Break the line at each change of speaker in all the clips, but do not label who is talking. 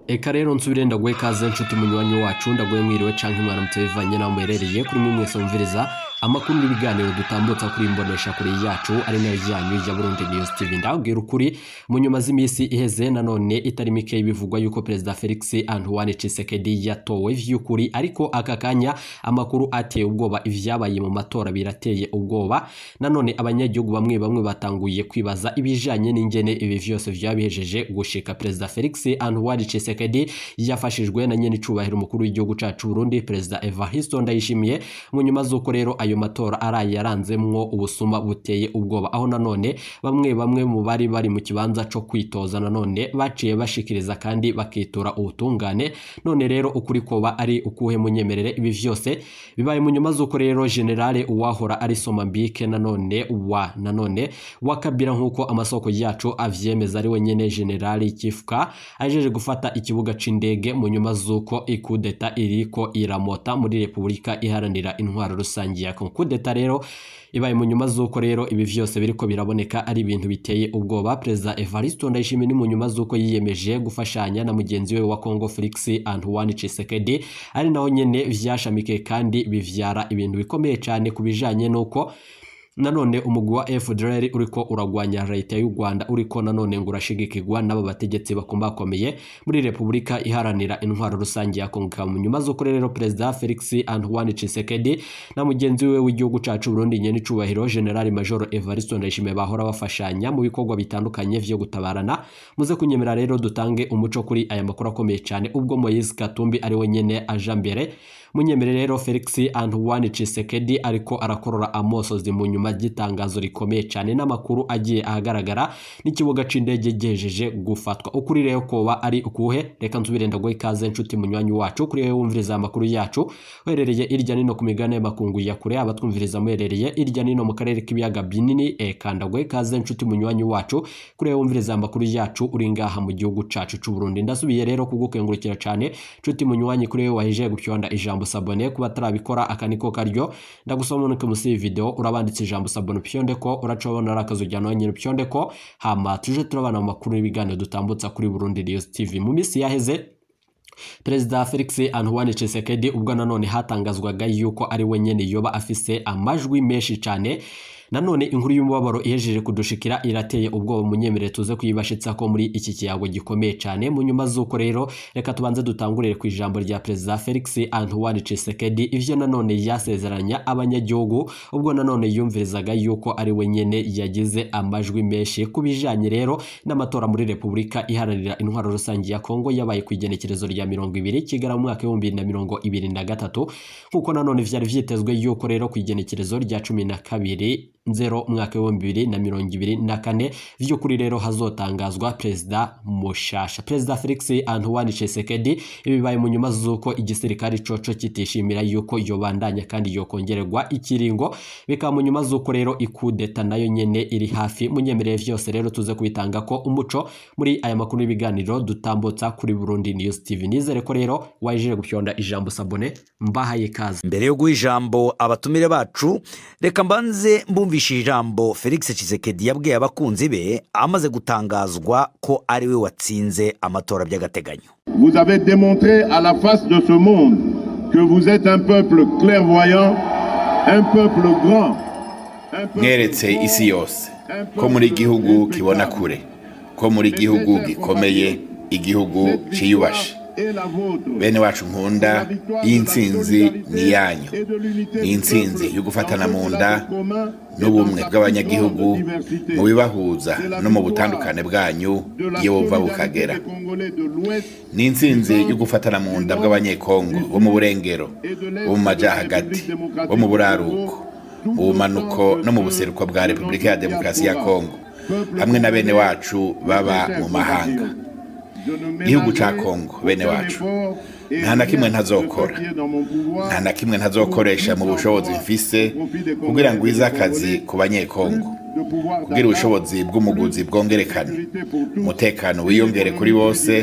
reka rero nsubire ndaguhe ikaze nshuti munyuranye wacu ndaguhe mwiriwe cyangwa umwana mutebivanye n'aho muherereye kuri mwe mwese wumviriza amakuru n'ibiganiro dutambutsa kuri imbonesha kuri yacu ari nayo ryanyu ya burundi news tv ndabwira ukuri mu nyuma z'iminsi iheze nanone itari mike bivugwa yuko perezida felix antoine cisekedi yatowe vy'ukuri ariko aka kanya amakuru ateye ubwoba ivyabaye mu matora birateye ubwoba nanone abanyagihugu bamwe bamwe batanguye kwibaza ibijanye n'ingene ibi vyose vyabihejeje gushika perezida felix antoine cisekedi yafashijwe na nyene icubahiro umukuru w'igihugu cacu burundi perezida evaristo ndayishimiye mu nyuma z'uko rero ayo matora araye yaranzemwo ubusuma buteye ubwoba aho nanone bamwe bamwe mu bari bari mu kibanza co kwitoza nanone baciye bashikiriza kandi bakitura ubutungane none rero ukuri koba ari ukuhe munyemerere ibi vyose bibaye mu nyuma z'uko rero generale uwahora ari somambike nanone wa nanone wa kabira nk'uko amasoko yacu avyemeza ari we nyene generale kifuka ajeje gufata ikibuga c'indege mu nyuma z'uko ikudeta iriko iramota muri repubulika iharanira intwaro rusangi ya kudeta rero ibaye mu nyuma z'uko rero ibi vyose biriko biraboneka ari ibintu biteye ubwoba perezida evaristo ndayishimiye ni mu nyuma z'uko yiyemeje gufashanya na mugenzi we wa congo felix antoine cisekedi ari naho nyene vyashamike kandi bivyara ibintu bikomeye cane ku bijanye n'uko nanone umugwi wa FDLR uriko uragwanya leta y'u Rwanda uriko nanone ngo urashigikirwa n'aba bategetsi bakomeye muri Repubulika iharanira intwaro rusange ya Kongo mu nyuma z'uko rero Perezida Felix Antoine Tshisekedi na mugenzi we w'igihugu cacu Burundi nyene icubahiro General Major Evariste Ndayishimiye bahora bafashanya mu bikorwa bitandukanye vyo gutabarana muze kunyemera rero dutange umuco kuri aya makuru akomeye cyane ubwo Moise Katumbi ari we nyene aja mbere munyemere rero Felix Antoine Tshisekedi ariko arakorora amosozi mu nyuma ry'itangazo rikomeye cyane n'amakuru agiye ahagaragara n'ikibuga c'indege gihejeje gufatwa ukuri rero koba ari ukuhe reka nsubire ndaguha ikaze nshuti munywanyi wacu kuri wowe wumviriza amakuru yacu uherereye irya nino ku migabane y'amakungu ya kure abatwumviriza muherereye irya nino mu karere k'ibiyaga binini eka ndaguha ikaze nshuti munywanyi wacu kuri wowe wumviriza amakuru yacu uri ngaha mu gihugu cacu c'u Burundi ndasubiye rero kugukengurukira cyane nshuti munywanyi kuri wowe wahejeje gupyonda ijambo sabone kuba atarabikora aka niko karyo ndagusoma unuke munsi y'ivideo urabanditse ijambo sabone pyondeko uraca wabona ari akazu jyana nyine pyondeko hama tuje turabana mu makuru y'ibiganiro dutambutsa kuri Burundi News TV mu minsi yaheze perezida felix antoine Tshisekedi ubwo nanone hatangazwaga yuko ari we nyene yoba afise amajwi menshi cane nanone inkuru y'umubabaro ihejeje kudushikira irateye ubwoba munyemere tuze kuyibashitsa ko muri iki kiyago gikomeye cyane mu nyuma z'uko rero reka tubanze dutangurire ku ijambo rya perezida felix antoine Tshisekedi ivyo nanone yasezeranya abanyagihugu ubwo nanone yumvirizaga yuko ari we nyene yagize amajwi menshi ku bijanye rero n'amatora muri repubulika iharanira intwaro rusange ya kongo yabaye ku igenekerezo rya mirongo ibiri kigarama mu mwaka w'ibihumbi bibiri na mirongo ibiri na gatatu nk'uko nanone vyari vyitezwe yuko rero ku igenekerezo rya cumi na kabiri nzero mwaka w'ibihumbi bibiri na mirongo ibiri na kane vy'ukuri rero hazotangazwa perezida mushasha perezida felix antoine tshisekedi ibibaye mu nyuma z'uko igisirikare coco kitishimira yuko yobandanya kandi yokongererwa ikiringo bikaba mu nyuma z'uko rero ikudeta nayo nyene iri hafi munyemereye vyose rero tuze kubitanga ko umuco muri aya makuru y'ibiganiro dutambutsa kuri burundi news tv nizere ko rero wajeje gupyonda ijambo sabone mbahaye ikaze
mbere yo guha ijambo abatumire bacu reka mbanze mbumvishe ijambo felix Tshisekedi yabwiye abakunzi be amaze gutangazwa ko ari we watsinze amatora by'agateganyo
Vous avez démontré à la face de ce monde que vous êtes un peuple clairvoyant, un peuple grand, un peuple
mweretse
fort,
isi yose
un
ko muri
peuple
igihugu kibona
implacable.
kure ko muri igihugu gikomeye igihugu
Cette victoire
ciyubashe
est la vôtre.
bene wacu nkunda
La victoire de la
y'intsinzi
solidarité
ni iyanyu
et de l'unité
ni
du
intsinzi
peuple
yo gufatana
dans
mu
ce
nda
lac commun et
n'ubumwe
dans sa
bw'abanyagihugu
plus grande diversité.
mu bibahuza
C'est la
no mu
victoire
butandukane bwanyu
de la
iyo buva
solidarité
bukagera
des Congolais de l'Ouest
ni intsinzi yo gufatana mu nda bw'abanyekongo bo mu burengero bo mu majya hagati bo mu buraruko mu bumanuko no mu buseruko bwa repubulika ya demokarasi ya kongo hamwe na bene wacu baba mu mahanga
igihugu cya kongo bene wacu nta na kimwe ntazokora
nta na kimwe ntazokoresha mu bushobozi mfise kugira ngo wize akazi ku banyekongo kugira ubushobozi bw'umuguzi bwongerekane umutekano wiyongere kuri bose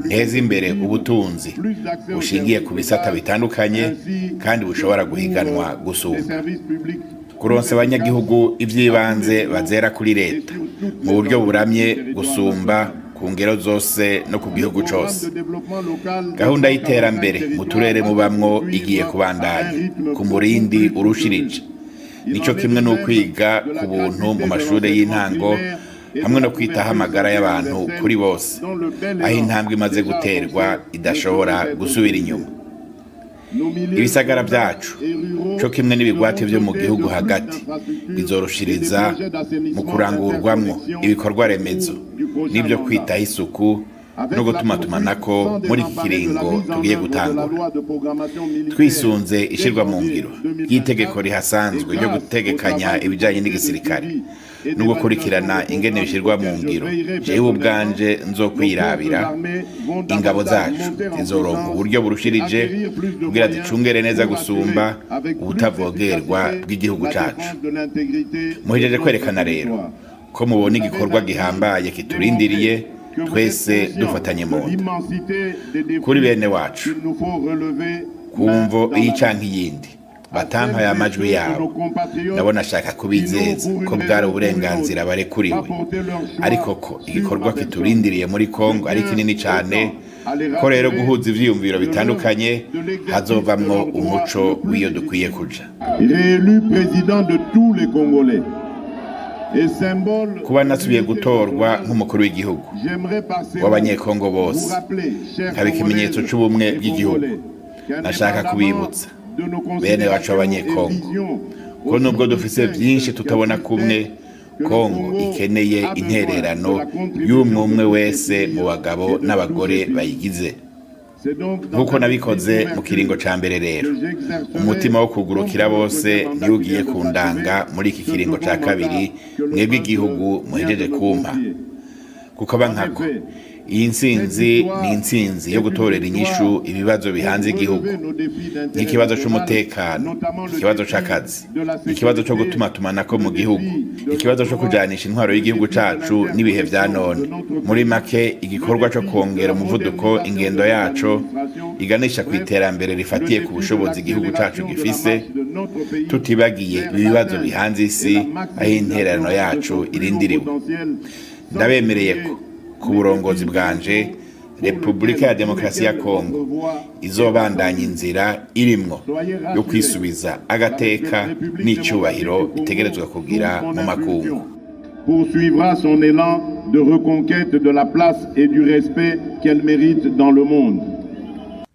nteze imbere ubutunzi bushingiye ku bisata bitandukanye kandi bushobora guhiganwa gusumba kuronsa abanyagihugu iby'ibanze bazera kuri leta mu buryo buramye gusumba ku ku ngero zose no ku gihugu cyose gahunda y'iterambere mu turere mubamwo igiye kubandanya ku murindi urushirije nicyo kimwe no kwiga ku buntu mu mashuri y'intango hamwe no kwitaho amagara y'abantu kuri bose aho intambwe imaze guterwa idashobora gusubira inyuma ibisagara byacu cyo kimwe n'ibigwate byo mu gihugu hagati bizoroshiriza mu kurangurwamo ibikorwa remezo n'ibyo kwitaho isuku no gutumatumanako ko muri iki kiringo tugiye gutangura twisunze ishyirwa mu ngiro ry'itegeko rihasanzwe ryo gutegekanya ibijyanye n'igisirikare no gukurikirana ingene bishyirwa mu ngiro jewe ubwanje nzo kwirabira ingabo zacu zizoronka uburyo burushirije kugira zicungere neza gusumba ubutavogerwa bw'igihugu cyacu muhejeje kwerekana rero ko mubona igikorwa gihambaye kiturindiriye twese dufatanye mu nda kuri bene wacu ku mvo iyi cyangwa iyindi batampaye amajwi yabo ndabona ashaka kubizeza ko bwari uburenganzira barekuriwe ariko ko igikorwa kiturindiriye muri congo ari kinini cyane ko rero guhuza ibyiyumviro bitandukanye hazovamwo umuco w'iyo dukwiye kuja kuba nasubiye gutorwa nk'umukuru w'igihugu w'abanyekongo bose nkaba ikimenyetso cy'ubumwe bw'igihugu nashaka kubibutsa bene bacu b'abanyekongo ko nubwo dufite byinshi tutabona kumwe kongo ikeneye intererano y'umwe umwe wese mu bagabo n'abagore bayigize nk'uko nabikoze mu kiringo cya mbere rero umutima wo kugurukira bose niwo ugiye kundanga muri iki kiringo cya kabiri mwebwe igihugu muhejeje kumpa kuko aba nkako iyi nsinzi ni insinzi yo gutorera inyishu ibibazo bihanze igihugu nk'ikibazo cy'umutekano ikibazo cy'akazi ikibazo cyo gutuma tumanako mu gihugu ikibazo cyo kujyanisha intwaro y'igihugu cyacu n'ibihe bya none muri make igikorwa cyo kongera umuvuduko ingendo yacu iganisha ku iterambere rifatiye ku bushobozi igihugu cyacu gifise tutibagiye ibibazo bihanze isi aho intererano yacu irindiriwe ndabemereye ko ku burongozi bwanje repubulika ya demokarasi ya kongo izobandanya inzira irimwo yo kwisubiza agateka n'icyubahiro bitegerezwa kugira mu makungu
poursuivra son élan de reconquête de la place et du respect qu'elle mérite dans le monde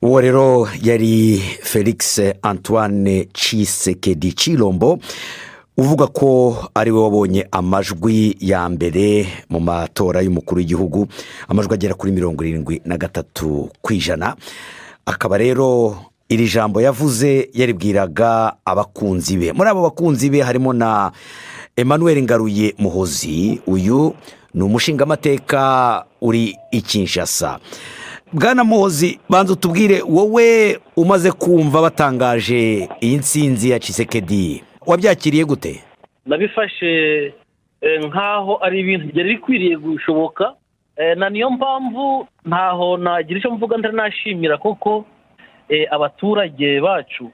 uwo rero yari felix antoine cisekedi cirombo uvuga ko ariwe wabonye amajwi ya mbere mu matora y'umukuru w'igihugu amajwi agera kuri mirongo irindwi na gatatu ku ijana akaba rero iri jambo yavuze yaribwiraga abakunzi be muri abo bakunzi be harimo na emmanuel ngaruye muhozi uyu ni umushingamateka uri i Kinshasa. bwana muhozi banza utubwire wowe umaze kumva batangaje iyi nsinzi ya cisekedi wabyakiriye gute
nabifashe nk'aho ari ibintu byari bikwiriye gushoboka na niyo mpamvu ntaho nagira icyo mvuga ntari nashimira koko abaturage bacu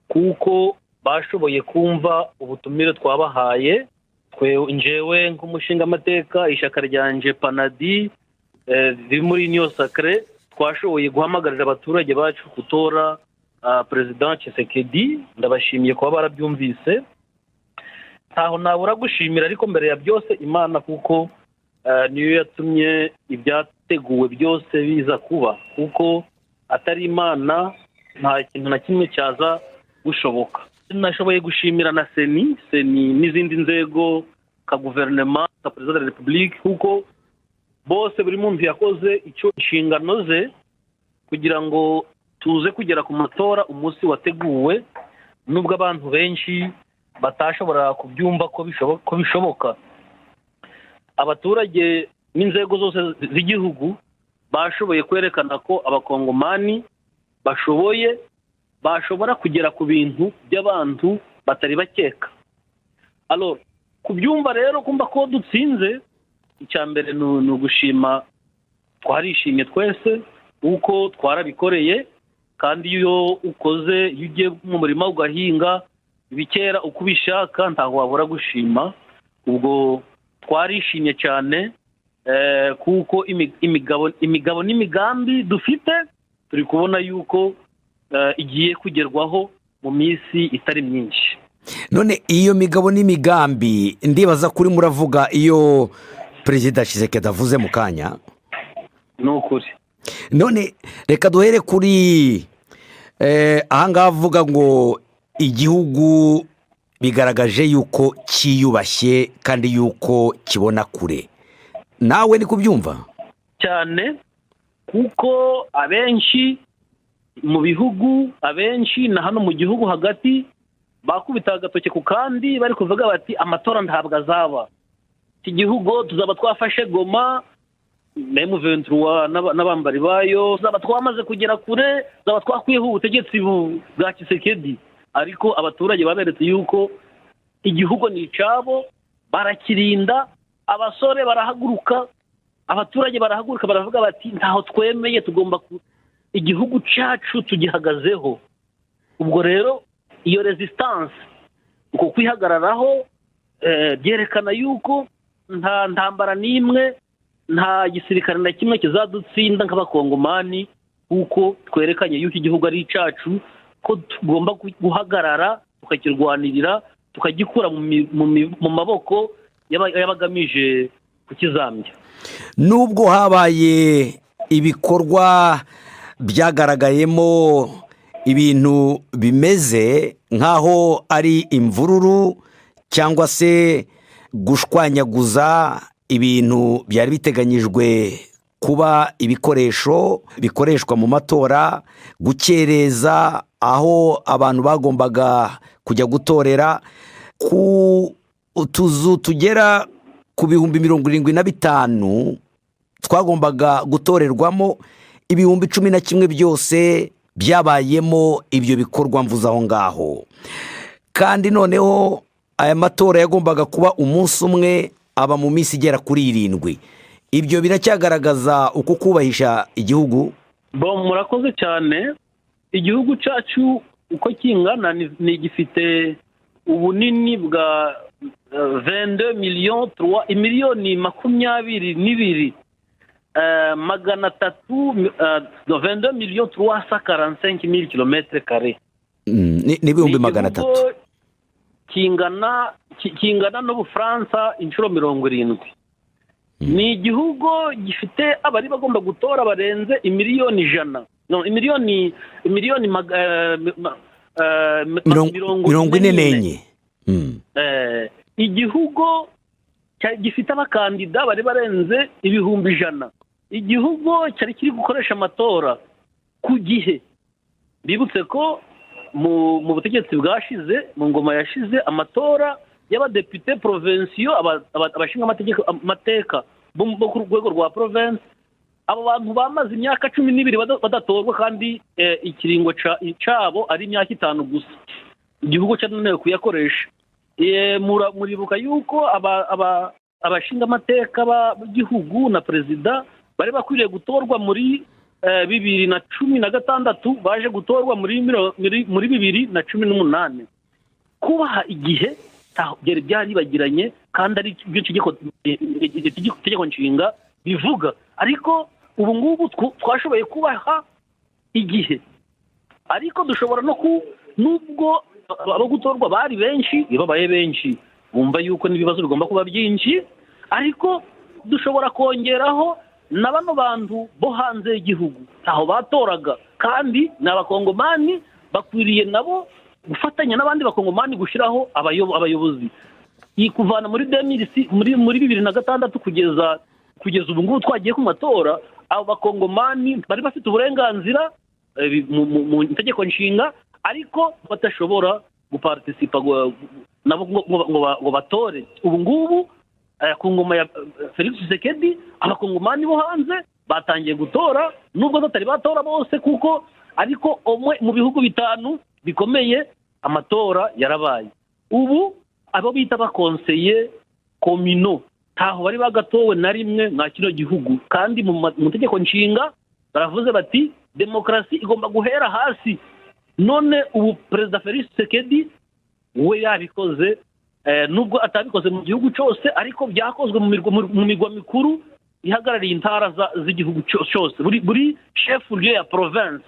kuko bashoboye kumva ubutumire twabahaye njewe nk'umushingamateka ishyaka ryanjye panadi riri muri niyo sakare twashoboye guhamagarira abaturage bacu gutora perezida Tshisekedi ndabashimiye kuba barabyumvise ntaho nabura gushimira ariko mbere ya byose imana kuko niyo yatumye ibyateguwe byose biza kuba kuko atari imana nta kintu na kimwe cyaza gushoboka nashoboye gushimira na seni seni n'izindi nzego ka guverinoma ka perezida wa repubulika kuko bose buri muntu yakoze icyo inshingano ze kugira ngo tuze kugera ku matora umunsi wateguwe nubwo abantu benshi batashobora kubyumva ko bishoboka abaturage n'inzego zose z'igihugu bashoboye kwerekana ko abakongomani bashoboye bashobora kugera ku bintu by'abantu batari bakeka kubyumva rero kumva ko dutsinze icya mbere ni ugushima twarishimye twese kuko twarabikoreye kandi iyo ukoze iyo ugiye mu murima ugahinga ibikera uko ubishaka ntabwo wabura gushima ubwo twarishimye cyane kuko imigabo n'imigambi dufite turi kubona yuko igiye kugerwaho mu minsi itari myinshi
none iyo migabo n'imigambi ndibaza kuri muravuga iyo perezida shisekedi avuze mu kanya
ni ukuri
none reka duhere kuri ahangaha avuga ngo igihugu bigaragaje yuko cyiyubashye kandi yuko kibona kure nawe ni kubyumva
cyane kuko abenshi mu bihugu abenshi na hano mu gihugu hagati bakubita agatoki ku kandi bari kuvuga bati amatora ntabwo azaba iki gihugu tuzaba twafashe goma memu ventura n'abambari bayo tuzaba twamaze kugera kure tuzaba twakwiyeho ubutegetsi bwa kisekedi ariko abaturage baberetse yuko igihugu ni icyabo barakirinda abasore barahaguruka abaturage barahaguruka baravuga bati ntaho twemeye tugomba igihugu cyacu tugihagazeho ubwo rero iyo resisitanse uko kwihagararaho byerekana yuko nta ntambara n'imwe nta gisirikare na kimwe kizadutsinda nk'abakongomani kuko twerekanye yuko igihugu ari icyacu ko tugomba guhagarara tukakirwanirira tukagikura mu maboko y'abagamije kukizambya
nubwo habaye ibikorwa byagaragayemo ibintu bimeze nk'aho ari imvururu cyangwa se gushwanyaguza ibintu byari biteganyijwe kuba ibikoresho bikoreshwa mu matora gukereza aho abantu bagombaga kujya gutorera ku utuzu tugera ku bihumbi mirongo irindwi na bitanu twagombaga gutorerwamo ibihumbi cumi na kimwe byose byabayemo ibyo bikorwa mvuze aho ngaho kandi noneho aya matora yagombaga kuba umunsi umwe aba mu minsi igera kuri irindwi ibyo biracyagaragaza uko kubahisha igihugu
murakoze cyane igihugu cyacu uko kingana ni gifite ubunini bwa vende miliyoni turuwa miliyoni makumyabiri n'ibiri magana atatu vende miliyoni turuwa sa karansenki mili kilometire kare
n'ibihumbi magana atatu
kingana kingana n'ubufaransa inshuro mirongo irindwi ni igihugu gifite abari bagomba gutora barenze imiliyoni ijana imiliyoni imiliyoni
mirongo ine n'enye
igihugu gifite abakandida bari barenze ibihumbi ijana igihugu cyari kiri gukoresha amatora ku gihe bibutse ko mu butegetsi bwashize mu ngoma yashize amatora y'abadepite porovensiyo abashinga amateka bo ku rwego rwa porovensi abo bantu bamaze imyaka cumi n'ibiri badatorwa kandi ikiringo cyabo ari imyaka itanu gusa igihugu cyananiwe kuyakoresha muribuka yuko abashinga amateka b'igihugu na perezida bari bakwiriye gutorwa muri bibiri na cumi na gatandatu baje gutorwa muri bibiri na cumi n'umunani kubaha igihe byari byaribagiranye kandi ari byo itegeko nshinga bivuga ariko ubu ngubu twashoboye kubaha igihe ariko dushobora no ku nubwo abo gutorwa bari benshi babaye benshi bumva yuko n'ibibazo bigomba kuba byinshi ariko dushobora kongeraho na bano bantu bo hanze y'igihugu ntaho batoraga kandi ni abakongomani bakwiriye nabo gufatanya n'abandi bakongomani gushyiraho abayobozi iyi kuvana muri demirisi muri muri bibiri na gatandatu kugeza kugeza ubu ngubu twagiye ku matora abo bakongomani bari bafite uburenganzira mu itegeko nshinga ariko badashobora guparitisipa nabo ngo batore ubu ngubu ku ngoma ya felix Tshisekedi abakongomani bo hanze batangiye gutora nubwo batari batora bose kuko ariko umwe mu bihugu bitanu bikomeye amatora yarabaye ubu abo bita abakonseye komino ntaho bari bagatowe na rimwe nka kino gihugu kandi mu mategeko nshinga baravuze bati demokarasi igomba guhera hasi none ubu perezida felix Tshisekedi we yabikoze nubwo atabikoze mu gihugu cyose ariko byakozwe mu mirwa mikuru ihagarariye intara z'igihugu cyose buri shefu ryo ya porovensi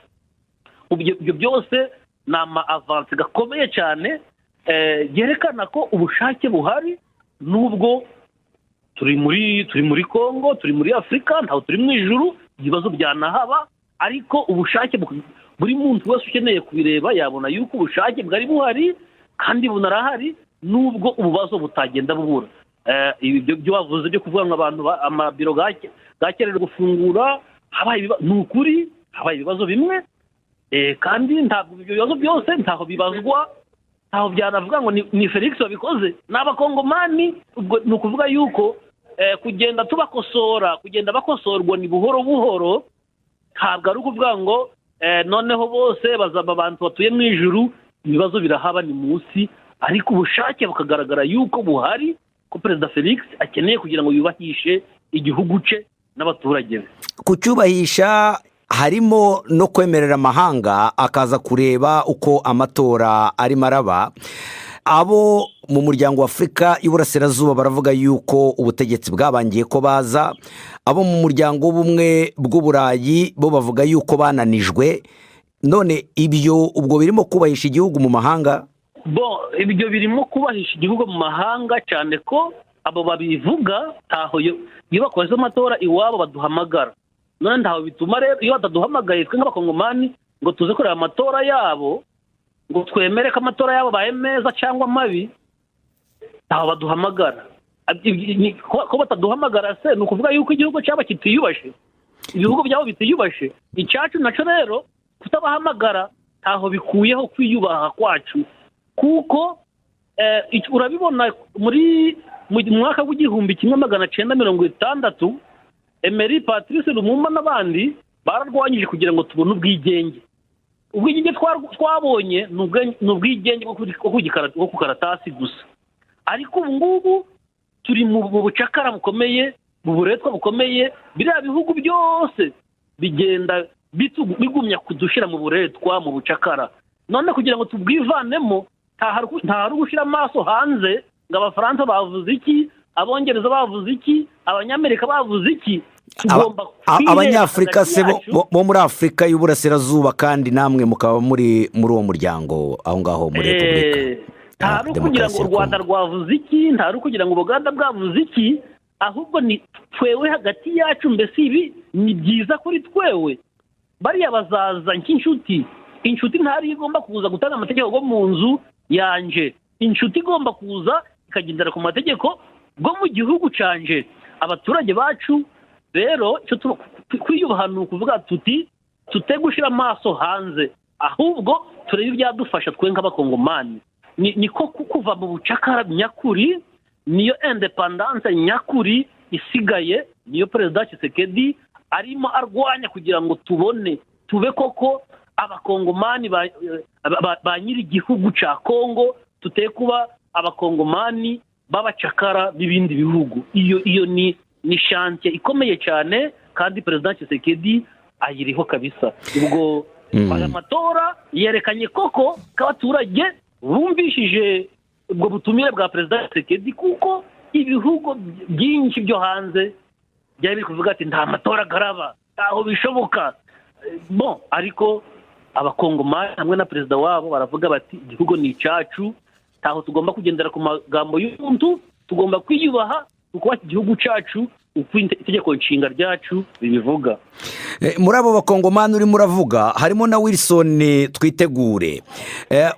ibyo byose ni ama avansi gakomeye cyane byerekana ko ubushake buhari n'ubwo turi muri turi muri congo turi muri afurika ntabwo turi mu ijuru ibibazo byanahaba ariko ubushake buri muntu wese ukeneye kubireba yabona yuko ubushake bwari buhari kandi bunarahari n'ubwo ububazo butagenda bubura ibyo bavuze byo kuvuga ngo abantu amabiro gakenewe gufungura ni ukuri habaye ibibazo bimwe kandi ntabwo ibyo bibazo byose ntaho bibazwa ntaho byanavuga ngo ni felix wabikoze ni abakongomani ni ukuvuga yuko kugenda tubakosora kugenda bakosorwa ni buhoro buhoro ntabwo ari ukuvuga ngo noneho bose bazaba abantu batuye mu ijuru ibibazo birahaba ni munsi ariko ubushake bukagaragara yuko buhari ko perezida felix akeneye kugira ngo yubakishe igihugu cye n'abaturage be
kucyubahisha harimo no kwemerera amahanga akaza kureba uko amatora arimo araba abo mu muryango w'afurika y'uburasirazuba baravuga yuko ubutegetsi bwabangiye ko baza abo mu muryango w'ubumwe bw'uburayi bo bavuga yuko bananijwe none ibyo ubwo birimo kubahisha igihugu mu mahanga
bo ibyo birimo kubahisha igihugu mu mahanga cyane ko abo babivuga ntaho iyo bakoze amatora iwabo baduhamagara none ntawe bituma rero iyo bataduhamagaye twe nk'abakongomani ngo tuze kureba amatora yabo ngo twemere ko amatora yabo abaye meza cyangwa mabi ntaho baduhamagara ko bataduhamagara se ni ukuvuga yuko igihugu cyaba kitiyubashe ibihugu byabo bitiyubashe icyacu nacyo rero kutabahamagara ntaho bikuyeho kwiyubaha kwacu kuko urabibona muri mu mwaka w'igihumbi kimwe magana cyenda mirongo itandatu emeri patrice rumumba n'abandi bararwanyije kugira ngo tubone ubwigenge ubwigenge twabonye ni ubwigenge bwo ku karatasi gusa ariko ubu ngubu turi mu bucakara bukomeye mu buretwa bukomeye biriya bihugu byose bigenda bigumya kudushyira mu buretwa mu bucakara none kugira ngo tubwivanemo ntahari gushyira amaso hanze ngo abafaransa bavuze iki abongereza bavuze iki abanyamerika bavuze iki
abanyafurika se bo muri afurika y'uburasirazuba kandi namwe mukaba muri muri uwo muryango aho ngaho muri repubulika
ntari ukugira ngo u rwanda rwavuze iki ntari ukugira ngo ubuganda bwavuze iki ahubwo ni twewe hagati yacu mbese ibi ni byiza kuri twewe bariya bazaza nk'inshuti inshuti ntari igomba kuza gutanga amategeko yo mu nzu yanje inshuti igomba kuza ikagendera ku mategeko bwo mu gihugu cyanje abaturage bacu rero kwiyubaha ni ukuvuga tuti tute gushyira amaso hanze ahubwo turebe ibyadufasha twe nk'abakongomani niko kuva mu bucakara nyakuri niyo indepandanse nyakuri isigaye niyo perezida Kisekedi arimo arwanya kugira ngo tubone tube koko abakongomani ba nyir'igihugu cya kongo tute kuba abakongomani b'abacakara b'ibindi bihugu iyo iyo ni ni shantiye ikomeye cyane kandi perezida kisekedi ayiriho kabisa ubwo aya matora yerekanye koko ko abaturage bumvishije ubwo butumire bwa perezida kisekedi kuko ibihugu byinshi byo hanze byari biri kuvuga ati nta matora agaraba ntaho bishoboka bo ariko abakongomani hamwe na perezida wabo baravuga bati igihugu ni icyacu ntaho tugomba kugendera ku magambo y'umuntu tugomba kwiyubaha kuko igihugu cyacu uko itegeko nshinga ryacu ribivuga
muri abo bakongomani urimo uravuga harimo na wilson twitegure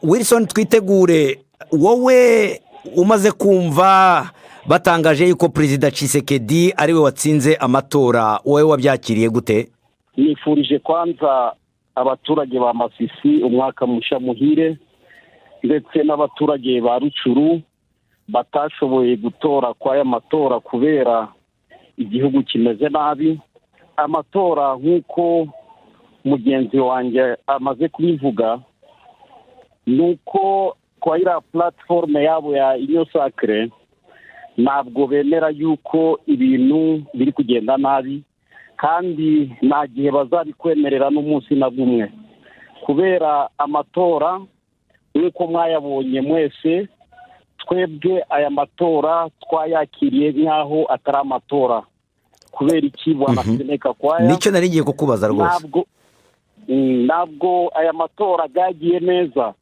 wilson twitegure wowe umaze kumva batangaje yuko perezida Tshisekedi ari we watsinze amatora wowe wabyakiriye gute
nifurije kwanza abaturage ba masisi umwaka mushya muhire ndetse n'abaturage ba rucuru batashoboye gutora kw'aya matora kubera igihugu kimeze nabi amatora nk'uko mugenzi wanjye amaze kubivuga ni uko kwa iriya puratiforume yabo ya inyosakire ntabwo bemera yuko ibintu biri kugenda nabi kandi nta gihe bazabikwemerera n'umunsi na bumwe kubera amatora nk'uko mwayabonye mwese twebwe aya matora twayakiriye nk'aho atari amatora
kubera iki bwanaseneka kwaya
nicyo nari ngiye kukubaza rwose
ntabwo Mm, ntabwo aya matora yagiye neza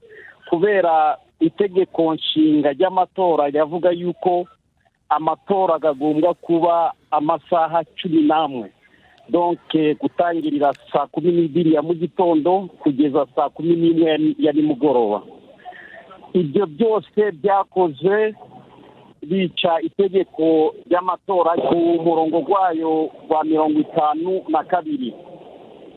kubera itegeko nshinga ry'amatora ryavuga yuko amatora agomba kuba amasaha cumi n'amwe donke gutangirira saa kumi n'ibiri ya mu gitondo kugeza saa kumi n'imwe ya ni- ya nimugoroba ibyo byose byakozwe bica itegeko ry'amatora ku murongo wayo wa mirongo itanu na kabiri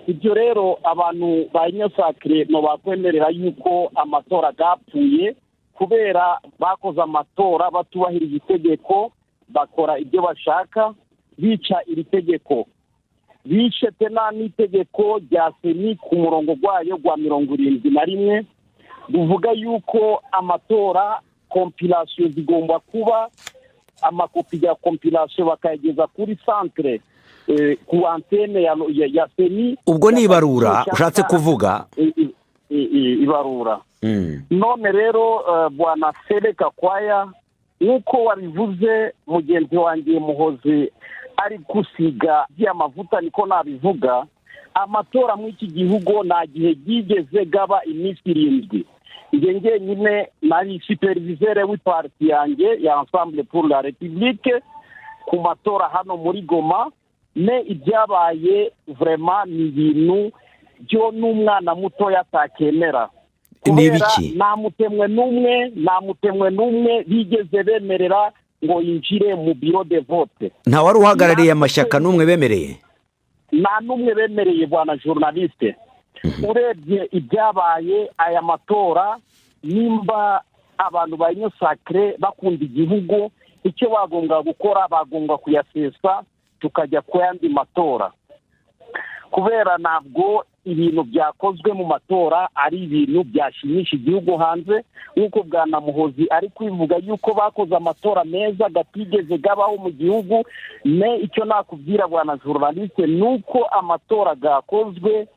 ibyo rero abantu ba nyasakire bakwemerera yuko amatora yapfuye kubera bakoze amatora batubahirije itegeko bakora ibyo bashaka bica iri tegeko bishe pena n'itegeko rya seni ku murongo wayo wa mirongo irindwi na rimwe ruvuga yuko amatora kompirasiyo zigomba kuba amakopi ya kompirasiyo bakayageza kuri santere eh, ku antene ya, ya, ya seni
ubwo ni ibarura ushatse kuvuga
I- i- i- i- ibarura
Mm.
none rero eh, bwana sereka kwaya nk'uko wabivuze mugenzi wanjye muhozi ari gusiga by'amavuta niko nabivuga amatora muri iki gihugu nta gihe ryigeze gaba iminsi irindwi njye ngenyine nari supervisere w'ipariti yanjye ya ensemble pour la republique ku matora hano muri goma ne ibyabaye vrema ni ibintu byo n'umwana mutoya atakemera
Ni
Kubera
ibiki?
nta mutemwe n'umwe nta mutemwe n'umwe bigeze bemerera ngo yinjire mu biro de vote
nta wari uhagarariye amashyaka n'umwe bemereye
nta n'umwe bemereye bwana journaliste urebye ibyabaye aya matora nimba abantu ba nyosakire bakunda igihugu icyo bagombwa gukora bagombwa kuyasesa tukajya ku yandi matora kubera ntabwo ibintu byakozwe mu matora ari ibintu byashimisha igihugu hanze nk'uko bwanamuhozi ari kwivuga yuko bakoze amatora meza gatigeze gabaho mu gihugu ne icyo nakubwira bwana journaliste ni uko amatora gakozwe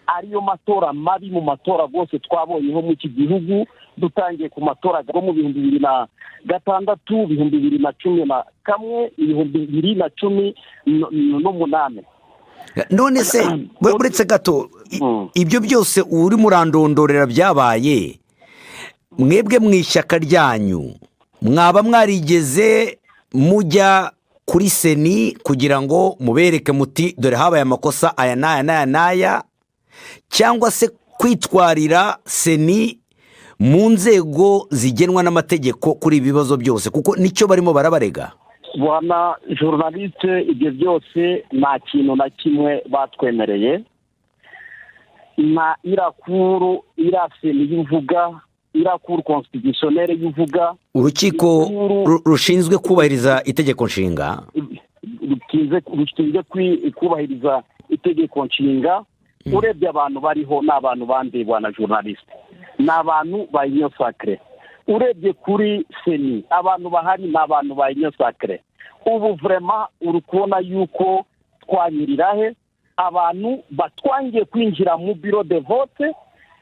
ariyo matora mabi mu matora rwose twabonyeho mu iki gihugu dutangiye ku matora yo mu bihumbi bibiri na gatandatu ibihumbi bibiri na cumi na kamwe ibihumbi bibiri na cumi n- n- n'umunani
none se bure- buretse gato i-
Mm.
ibyo byose urimo urandondorera byabaye mwebwe mu ishyaka ryanyu mwaba mwarigeze mujya kuri seni kugira ngo mubereke muti dore habaye amakosa aya n'aya n'aya n'aya cyangwa se kwitwarira seni mu nzego zigenwa n'amategeko kuri ibi bibazo byose kuko nicyo barimo barabarega
bwana journaliste ibyo byose nta kintu na kimwe batwemereye nta irakuru iraseni y'uvuga irakuru constitutionnelle y'uvuga
urukiko ru- rushinzwe kubahiriza itegeko nshinga
rutinze rushinzwe kwi- kubahiriza itegeko nshinga urebye abantu bariho ni abantu bandi bwana journaliste ni abantu ba inyosakire urebye kuri seni abantu bahari ni abantu ba inyosakire ubu vrema uri kubona yuko twanyirira he abantu batwangiye kwinjira mu biro de vote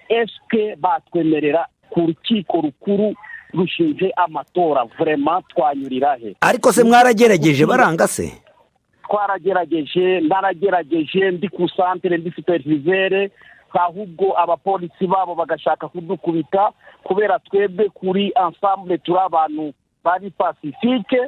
esike batwemerera ku rukiko rukuru rushinje amatora vrema twanyurira he
ariko se mwaragerageje baranga se
twaragerageje naragerageje ndi ku santere ndi supervisere ahubwo abapolisi babo bagashaka kudukubita kubera twebwe kuri ensemble turi abantu bari pacifique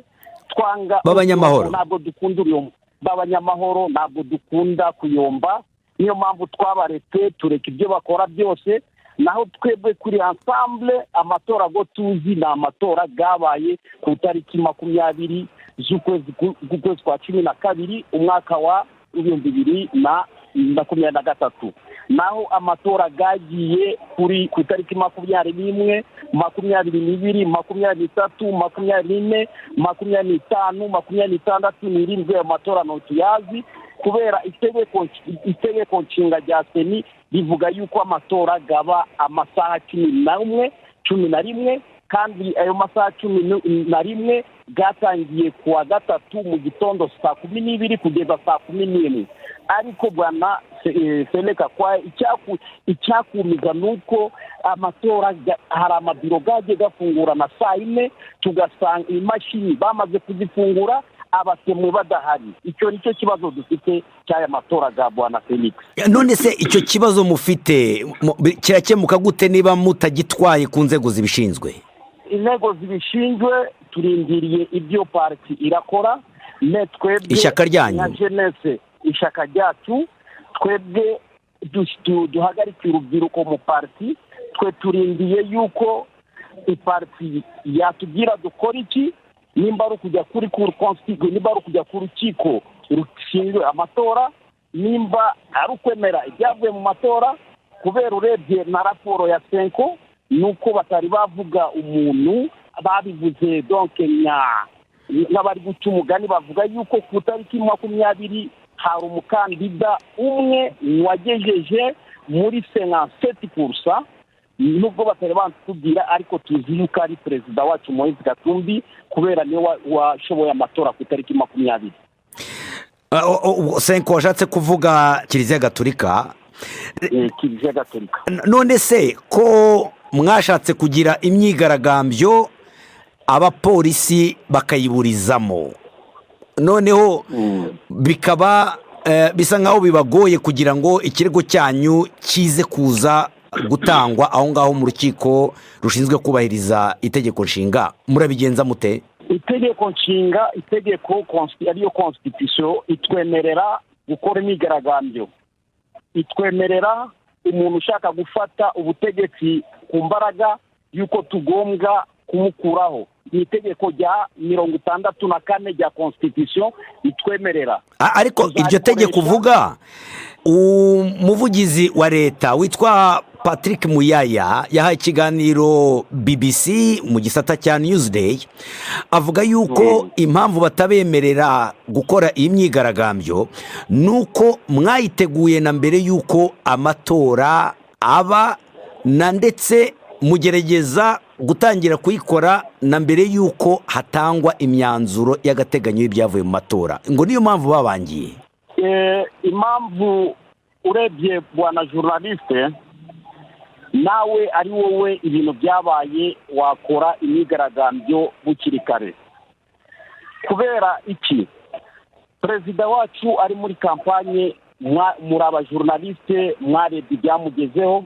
twanga
B'abanyamahoro.
ntabwo dukunda uruyombo b'abanyamahoro ntabwo dukunda kuyomba niyo mpamvu twabaretse tureka ibyo bakora byose naho twebwe kuri ensemble amatora go tuzi ni amatora yabaye ku itariki makumyabiri z'ukwezi ku- k'ukwezi kwa cumi na kabiri umwaka wa ibihumbi bibiri na makumyabiri na gatatu naho amatora yagiye kuri ku itariki makumyabiri n'imwe makumyabiri n'ibiri makumyabiri n'itatu makumyabiri n'ine makumyabiri n'itanu makumyabiri n'itandatu n'irindwi ayo matora ntutuyazi kubera itegeko itegeko nshinga rya seni rivuga yuko amatora gaba amasaha cumi n'umwe cumi na rimwe kandi ayo masaha cumi nu- na rimwe bwatangiye ku wa gatatu mu gitondo saa kumi n'ibiri kugeza saa kumi n'imwe ariko bwana Se- eh, seneka kwa icyaku- icyakumiza ni uko amatora ga- hari amabiro gagiye gafungura na saa yine tugasanga imashini bamaze kuzifungura abasemwe badahari icyo ni cyo kibazo dufite cy'aya matora ga bwana felix
none se icyo kibazo mufite mu- bi- kirakemuka gute niba mutagitwaye ku nzego zibishinzwe
intego zibishinzwe turindiriye ibyo pariti irakora ne twebwe
Ishyaka ryanyu.
nka jenese ishyaka ryacu twebwe du- du- duhagarike urubyiruko mu pariti twe turindiye yuko ipariti yatubwira dukora iki nimba ari ukujya kuri kuri konsitigo nimba ari ukujya ku rukiko rushinzwe amatora nimba ari ukwemera ibyavuye mu matora kubera urebye na raporo ya senko ni uko batari bavuga umuntu babivuze donke nya n'abari guca umugani bavuga yuko ku itariki makumyabiri hari umukandida umwe wagejeje muri sena seti kurusa nubwo batari batubwira ariko tuzi yuko ari perezida wacu moise gatumbi kubera niwe wa- washoboye amatora ku itariki makumyabiri
Ah, o- o- ubwo senko washatse kuvuga kiliziya gatolika
eh, kiliziya gatolika
N- none se ko mwashatse kugira imyigaragambyo abapolisi bakayiburizamo noneho bikaba eh, bisa nkaho bibagoye kugira ngo ikirego cyanyu kize kuza gutangwa aho ngaho mu rukiko rushinzwe kubahiriza itegeko nshinga murabigenza mute
itegeko nshinga itegeko konsti- ariyo constitution itwemerera gukora imyigaragambyo itwemerera umuntu ushaka gufata ubutegetsi ku mbaraga y'uko tugombwa kumukuraho ni itegeko rya mirongo itandatu na kane rya constitution itwemerera
A- ariko iryo
Tuzakoresha-
tegeko uvuga umuvugizi wa leta witwa patrick muyaya yahaye ikiganiro bbc mu gisata cya newsday avuga yuko impamvu batabemerera gukora iyi myigaragambyo ni uko mwayiteguye na mbere y'uko amatora aba na ndetse mugerageza gutangira kuyikora na mbere y'uko hatangwa imyanzuro y'agateganyo y'ibyavuye mu matora ngo niyo mpamvu babangiye
Eh, impamvu urebye bwana journaliste nawe ari wowe ibintu byabaye wakora imyigaragambyo bukiri kare kubera iki perezida wacu ari muri kampanye mwa- muri abajournaliste mwarebye ibyamugezeho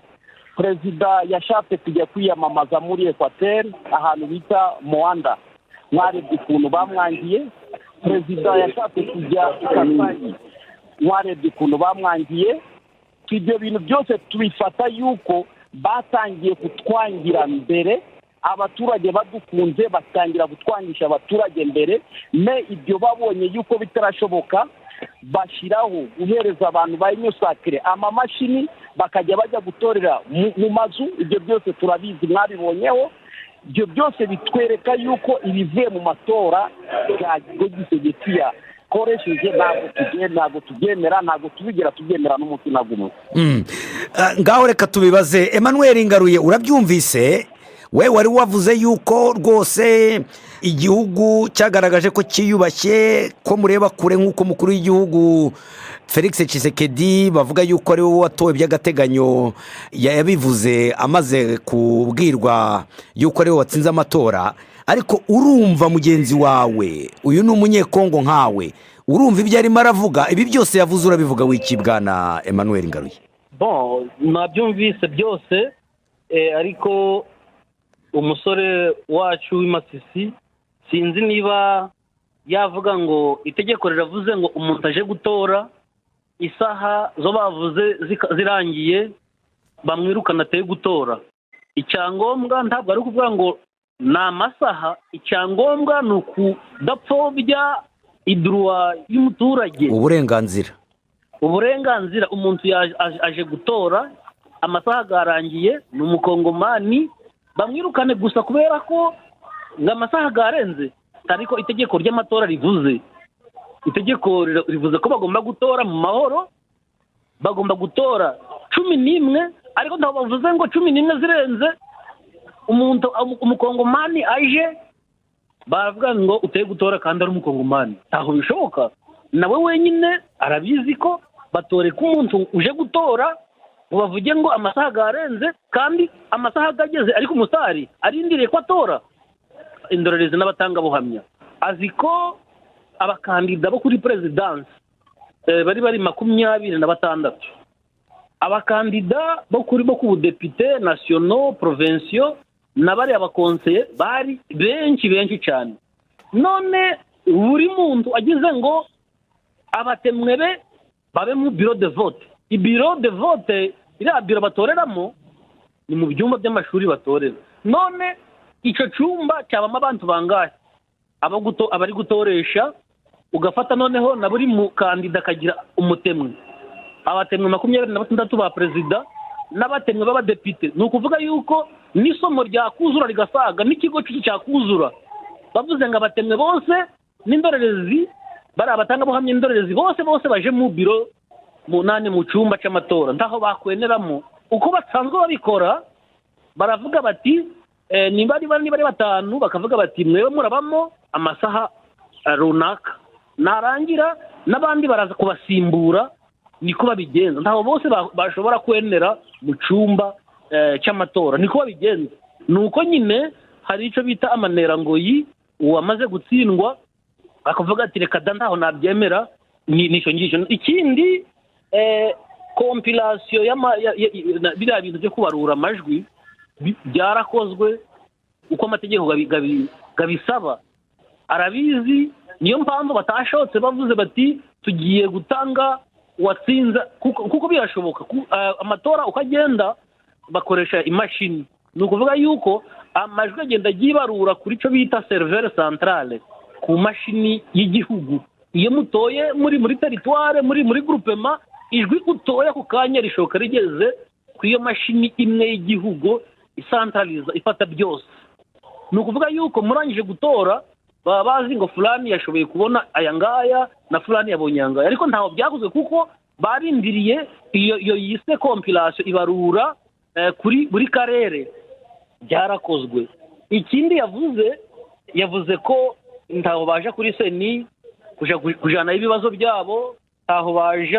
perezida yashatse kujya kwiyamamaza muri ekwateri ahantu bita moanda mwarebye ukuntu bamwangiye perezida yashatse kujya i kasai mwarebye ukuntu bamwangiye ibyo bintu byose tubifata yuko batangiye kutwangira mbere abaturage badukunze batangira kutwangisha abaturage mbere me ibyo babonye yuko bitarashoboka bashyiraho guhereza abantu ba inyusakire amamashini bakajya bajya gutorera mu- mu mazu ibyo byose turabizi mwabibonyeho ibyo byose bitwereka yuko ibivuye mu matora yagisegekiya koresheje ntabwo tubye- ntabwo tubyemera ntabwo tubigira tubyemera n'umunsi na gumwe
Mm. Ah, ngaho reka tubibaze emmanuel ngaruye urabyumvise we wari wavuze yuko rwose igihugu cyagaragaje ko cyiyubashye ko mureba kure nk'uko umukuru w'igihugu felix Tshisekedi bavuga yuko ari wowe watowe by'agateganyo ya- yabivuze amaze kubwirwa yuko ari we watsinze amatora ariko urumva mugenzi wawe uyu ni umunyekongo nkawe urumva ibyo arimo aravuga ibi byose yavuze urabivuga wikibwana emmanuel ngaruye
bon nabyumvise byose eh, ariko umusore wacu w'imasisi sinzi niba yavuga ngo itegeko riravuze ngo umuntu aje gutora isaha zo bavuze zika- zirangiye bamwirukana ateye gutora icyangombwa ntabwo ari ukuvuga ngo ni amasaha icyangombwa ni ukudapfobya iduruwa y'umuturage
uburenganzira
uburenganzira umuntu yaje- aje- aje gutora amasaha yarangiye ni umukongomani bamwirukane gusa kubera ko ngo amasaha yarenze ariko itegeko ry'amatora rivuze itegeko rira- rivuze ko bagomba gutora mu mahoro bagomba gutora cumi n'imwe ariko ntabwo bavuze ngo cumi n'imwe zirenze umuntu umukongomani aje baravuga ngo uteye gutora kandi ari umukongomani ntaho bishoboka nawe wenyine arabizi ko batoreka umuntu uje gutora ngo bavuge ngo amasaha yarenze kandi amasaha ageze ariko umusitari arindiriye ko atora indorerezi n'abatangabuhamya azi ko
abakandida bo kuri perezidansi bari bari makumyabiri na batandatu abakandida bo kuri bo ku budepite nasiyono porovensiyo n'abari abakonseye bari benshi benshi cyane none buri muntu agize ngo abatemwebe babe mu biro de vote ibiro de vote iriya biro batoreramo ni mu byumba by'amashuri batorera none icyo cyumba cyabamo abantu bangahe abari gutoresha ugafata noneho na buri mukandida akagira umutemwe abatemwe makumyabiri na batandatu ba perezida n'abatemwe b'abadepite ni ukuvuga yuko n'isomo ryakuzura rigasaga n'ikigo cyakuzura bavuze ngo abatemwe bose n'indorerezi bari abatangabuhamya indorerezi bose bose baje mu biro munani mu cyumba cy'amatora ntaho bakweneramo uko basanzwe babikora baravuga bati niba ari batanu bakavuga bati mwewe murabamo amasaha runaka narangira n'abandi baraza kubasimbura niko babigenza ntabwo bose bashobora kwenera mu cyumba cy'amatora niko babigenza ni uko nyine hari icyo bita amanerangoyi uwamaze gutsindwa akavuga ati reka da ntaho nabyemera n'icyo ngicyo ikindi kompirasiyo biriya bintu byo kubarura amajwi byarakozwe uko amategeko abisaba arabizi niyo mpamvu batashotse bavuze bati tugiye gutanga watsinze kuko birashoboka amatora uko agenda bakoresha imashini ni ukuvuga yuko amajwi agenda yibarura kuri cyo bita seriveri santarare ku mashini y'igihugu iyo mutoye muri muri teritware muri muri gurupema ijwi utoye ako kanya rishoka rigeze ku iyo mashini imwe y'igihugu isantarariza ifata byose ni ukuvuga yuko murangije gutora baba bazi ngo fulani yashoboye kubona aya ngaya na fulani yabonye aya ngaya ariko ntaho byakozwe kuko barindiriye iyo iyo yise kompirasiyo ibarura kuri buri karere byarakozwe ikindi yavuze yavuze ko ntaho baje kuri seni kujyanaho ibibazo byabo ntaho baje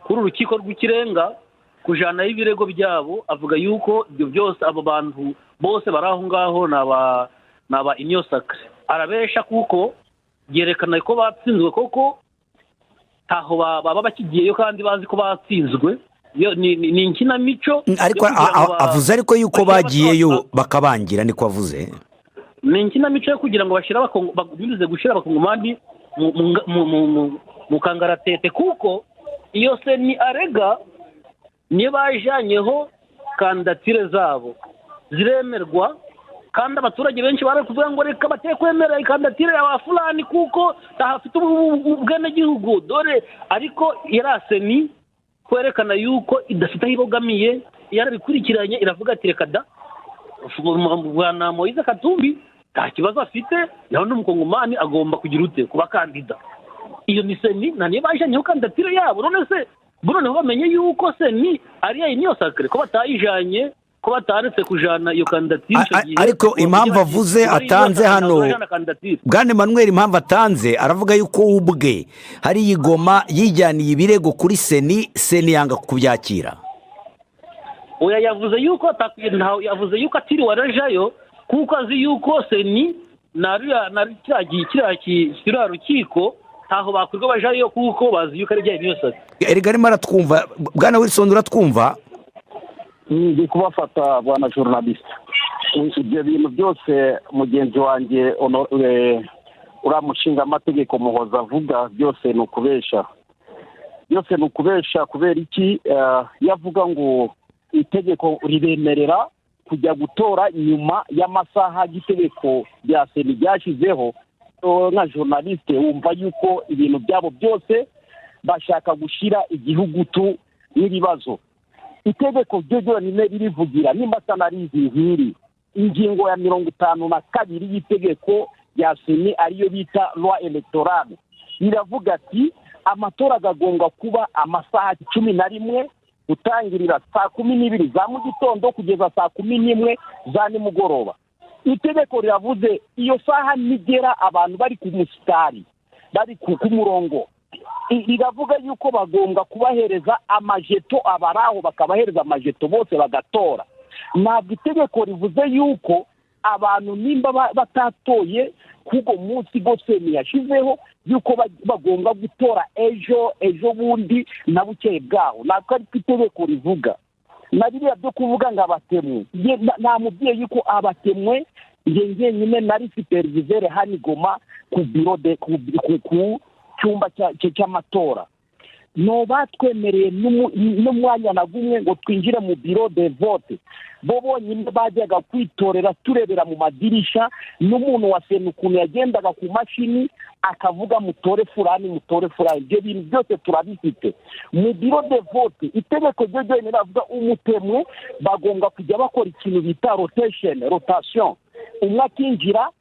kuri urukiko rw'ikirenga kujyanaho ibirego byabo avuga yuko ibyo byose abo bantu bose bari aho ngaho ni aba ni aba iniyosakare arabesha kuko yerekana ko batsinzwe koko ntaho baba bakigiyeyo kandi bazi ko batsinzwe ni inkinamico
ariko avuze ariko yuko bagiyeyo bakabangira niko avuze
ni inkinamico yo kugira ngo binyuze gushyira abakongomani mu kangaratete kuko iyo se ni arega niyo bajyanyeho kandidatire zabo ziremerwa kandi abaturage benshi bari kuvuga ngo reka bateye kwemera ikandatire ya ba fulani kuko tahafite ubwenegihugu dore ariko yaraseni kwerekana yuko idafite aho ibogamiye yarabikurikiranye iravuga ati reka da bwana moyize katumbi nta kibazo afite nawe n'umukongomani agomba kugira ute kuba kandida iyo ni seni nta niyo bajyanyeho kandidatire yabo none se noneho bamenye yuko seni ariya niyo sakire ko batayijanye ko bataretse kujyana iyo kandidatire icyo gihe
ariko impamvu avuze atanze hano bwane manweri impamvu atanze aravuga yuko ubwe hari igoma yijyaniye ibirego kuri seni seni yanga kubyakira
oya yavuze yuko yavuze yuko atiriwe arajayo kuko azi yuko seni kiriya rukiko ntaho bakwirwa bajayo kuko bazi yuko ari ibyaha byose
erega arimo aratwumva bwana wilson uratwumva
ndi kubafata bwana journaliste ibyo bintu byose mugenzi wanjye uriya mushinga amategeko muhoza avuga byose ni ukubesha byose ni ukubesha kubera iki iyo avuga ngo itegeko ribemerera kujya gutora nyuma y'amasaha y'itegeko rya seni ryashyizeho nka journaliste wumva yuko ibintu byabo byose bashaka gushyira igihugutu n'ibibazo itegeko ryo ryonyine ririvugira nimba sanarizi nk'iri ingingo ya mirongo itanu na kabiri y'itegeko rya seni ariyo bita rwa eletorale riravuga ati amatora agagomba kuba amasaha cumi na rimwe gutangirira saa kumi n'ibiri za mu gitondo kugeza saa kumi n'imwe za nimugoroba itegeko riravuze iyo saha nigera abantu bari ku musitari bari ku murongo riravuga yuko bagomba kubahereza amajeto abari aho bakabahereza amajeto bose bagatora ntabwo itegeko rivuze yuko
abantu nimba batatoye k'ubwo munsi goseni yashyizeho y'uko bagomba gutora ejo ejo bundi na bukeye bwaho natwe ariko itegeko rivuga na biriya byo kuvuga ngo abatemwe nta mubyeyi ko abatemwe njye njyenyine nari supervisere hano igoma ku biro de ku cyumba cy'amatora no batwemereye n'umwanya na gumwe ngo twinjire mu biro de vote bo bonyine bajyaga kwitorera turebera mu madirishya n'umuntu wa sena ukuntu yagendaga ku mashini akavuga mutore furani mutore furani ibyo bintu byose turabifite mu biro de vote itegeko ryo ryonyine ravuga umutemwe bagomba kujya bakora ikintu bita rotesheni rotasiyo umwe akinjira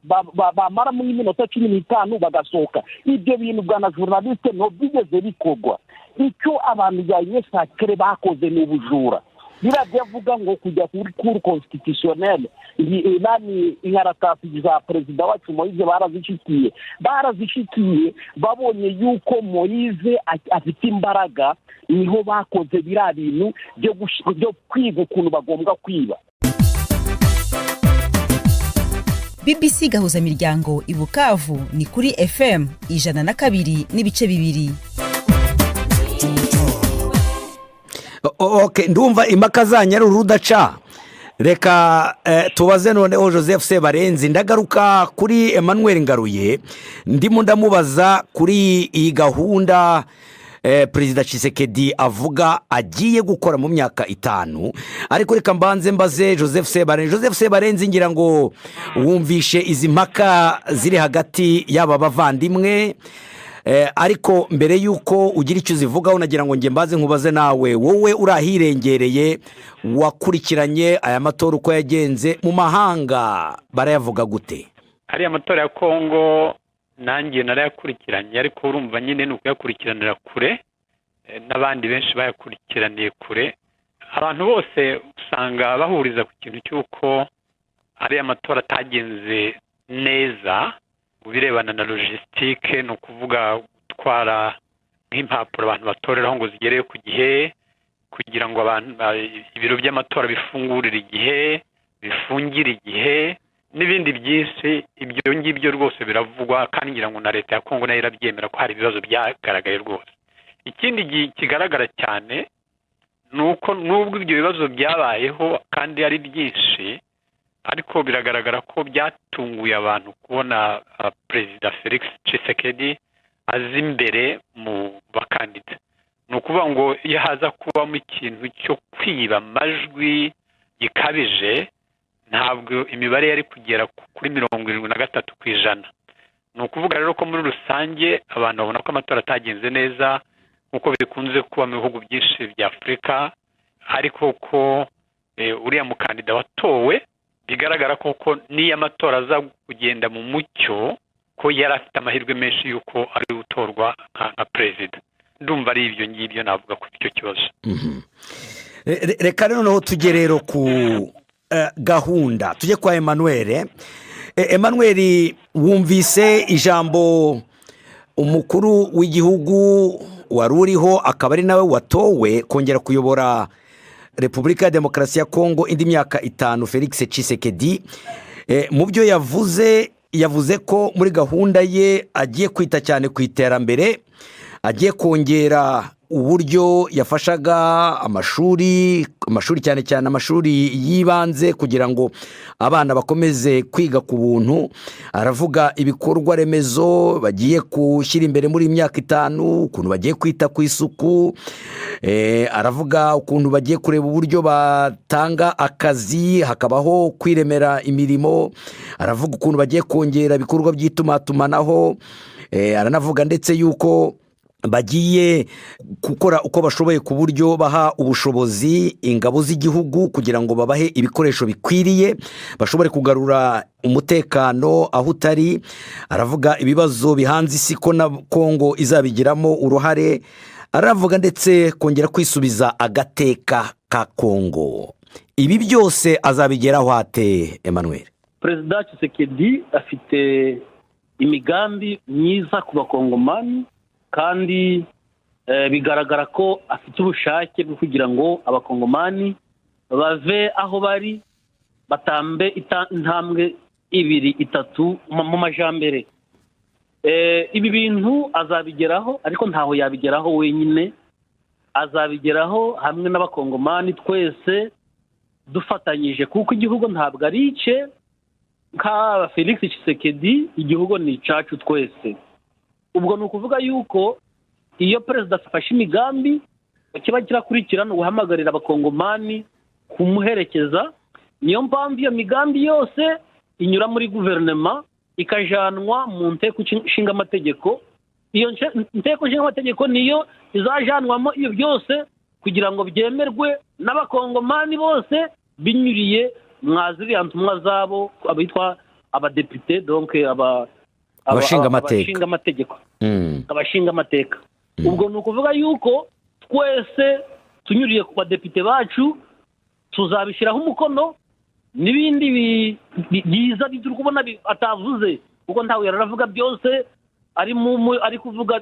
bamaramo nk'iminota cumi n'itanu bagasohoka ibyo bintu bwa na journaliste nto byigeze bikorwa icyo abantu ba sakire bakoze ni ubujura biriya byavuga ngo kujya kuri kuru konsitisiyoneri nani inkaratasiyo za perezida wacu moyize barazishikiye barazishikiye babonye yuko moyize afite imbaraga niho bakoze biriya bintu byo kwiga ukuntu bagomba kwiba
bbc gahuza miryango i bukavu ni kuri fm ijana na kabiri n'ibice bibiri
ok ndumva impaka zanyara urudaca reka tubaze noneho joseph sebarenzi ndagaruka kuri emmanuel ngaruye ndimo ndamubaza kuri iyi gahunda perezida Tshisekedi avuga agiye gukora mu myaka itanu ariko reka mbanze mbaze joseph sebarenzi joseph sebarenzi ngira ngo wumvishe izi mpaka ziri hagati y'aba bavandimwe ariko mbere y'uko ugira icyo uzivugaho nagira ngo njye mbaze nkubaze nawe wowe uri ahirengereye wakurikiranye aya matora uko yagenze mu mahanga barayavuga gute
ariya matora ya kongo nanjye narayakurikiranye ariko urumva nyine ni ukuyakurikiranira kure n'abandi benshi bayakurikiraniye kure abantu bose usanga bahuriza ku kintu cy'uko ariya matora atagenze neza mu birebana na logisitike ni ukuvuga gutwara nk'impapuro abantu batoreraho ngo zigereyo ku gihe kugira ngo ibiro by'amatora bifungurire igihe bifungire igihe n'ibindi byinshi ibyo ngibyo rwose biravugwa kandi ngira ngo na leta ya kongo nayo irabyemera ko hari ibibazo byagaragaye rwose ikindi kigaragara cyane ni uko n'ubwo ibyo bibazo byabayeho kandi ari byinshi ariko biragaragara ko byatunguye abantu kubona perezida felix Tshisekedi azi imbere mu bakandida ni ukuvuga ngo iyo haza kubamo ikintu cyo kwiba amajwi gikabije ntabwo imibare yari kugera kuri mirongo irindwi na gatatu ku ijana ni ukuvuga rero ko muri rusange abantu babona ko amatora atagenze neza nk'uko bikunze kuba mu bihugu byinshi bya afurika ariko ko uriya mukandida watowe bigaragara koko n'iyo amatora aza kugenda mu mucyo ko yari afite amahirwe menshi y'uko ari gutorwa nka perezida ndumva ari ibyo ngibyo navuga kuri icyo kibazo
reka noneho tujye rero ku gahunda tujye kwa emmanuel emmanuel wumvise ijambo umukuru w'igihugu wari uriho akaba ari nawe watowe kongera kuyobora repubulika ya demokarasi ya kongo indi myaka itanu felix Tshisekedi mu byo yavuze yavuze ko muri gahunda ye agiye kwita cyane ku iterambere agiye kongera uburyo yafashaga amashuri amashuri cyane cyane amashuri y'ibanze kugira ngo abana bakomeze kwiga ku buntu aravuga ibikorwa remezo bagiye gushyira imbere muri imyaka itanu ukuntu bagiye kwita ku isuku aravuga ukuntu bagiye kureba uburyo batanga akazi hakabaho kwiremera imirimo aravuga ukuntu bagiye kongera ibikorwa by'itumanaho aranavuga ndetse y'uko bagiye gukora uko bashoboye ku buryo baha ubushobozi ingabo z'igihugu kugira ngo babahe ibikoresho bikwiriye bashobore kugarura umutekano aho utari aravuga ibibazo bihanze isi ko na kongo izabigiramo uruhare aravuga ndetse kongera kwisubiza agateka ka kongo ibi byose azabigeraho ate Emmanuel
perezida Tshisekedi afite imigambi myiza ku bakongomani kandi bigaragara ko afite ubushake bwo kugira ngo abakongomani bave aho bari batambe intambwe ibiri itatu mu majyambere ibi bintu azabigeraho ariko ntaho yabigeraho wenyine azabigeraho hamwe n'abakongomani twese dufatanyije kuko igihugu ntabwo ari icye nk'aba felix kisekedi igihugu ni icacu twese ubwo ni ukuvuga yuko iyo perezida afashe imigambi kiba kirakurikirana guhamagarira abakongomani kumuherekeza niyo mpamvu iyo migambi yose inyura muri guverinoma ikajyanwa mu nteko ishinga amategeko iyo nteko ishinga amategeko niyo izajyanwamo iyo byose kugira ngo byemerwe n'abakongomani bose binyuriye mwaziriya ntumwa zabo abitwa abadepite donke
abashingamateka
abashingamateka ubwo ni ukuvuga yuko twese tunyuriye ku badepite bacu tuzabishyiraho umukono n'ibindi byiza turi kubona atavuze kuko ntawe yaravuga byose ari kuvuga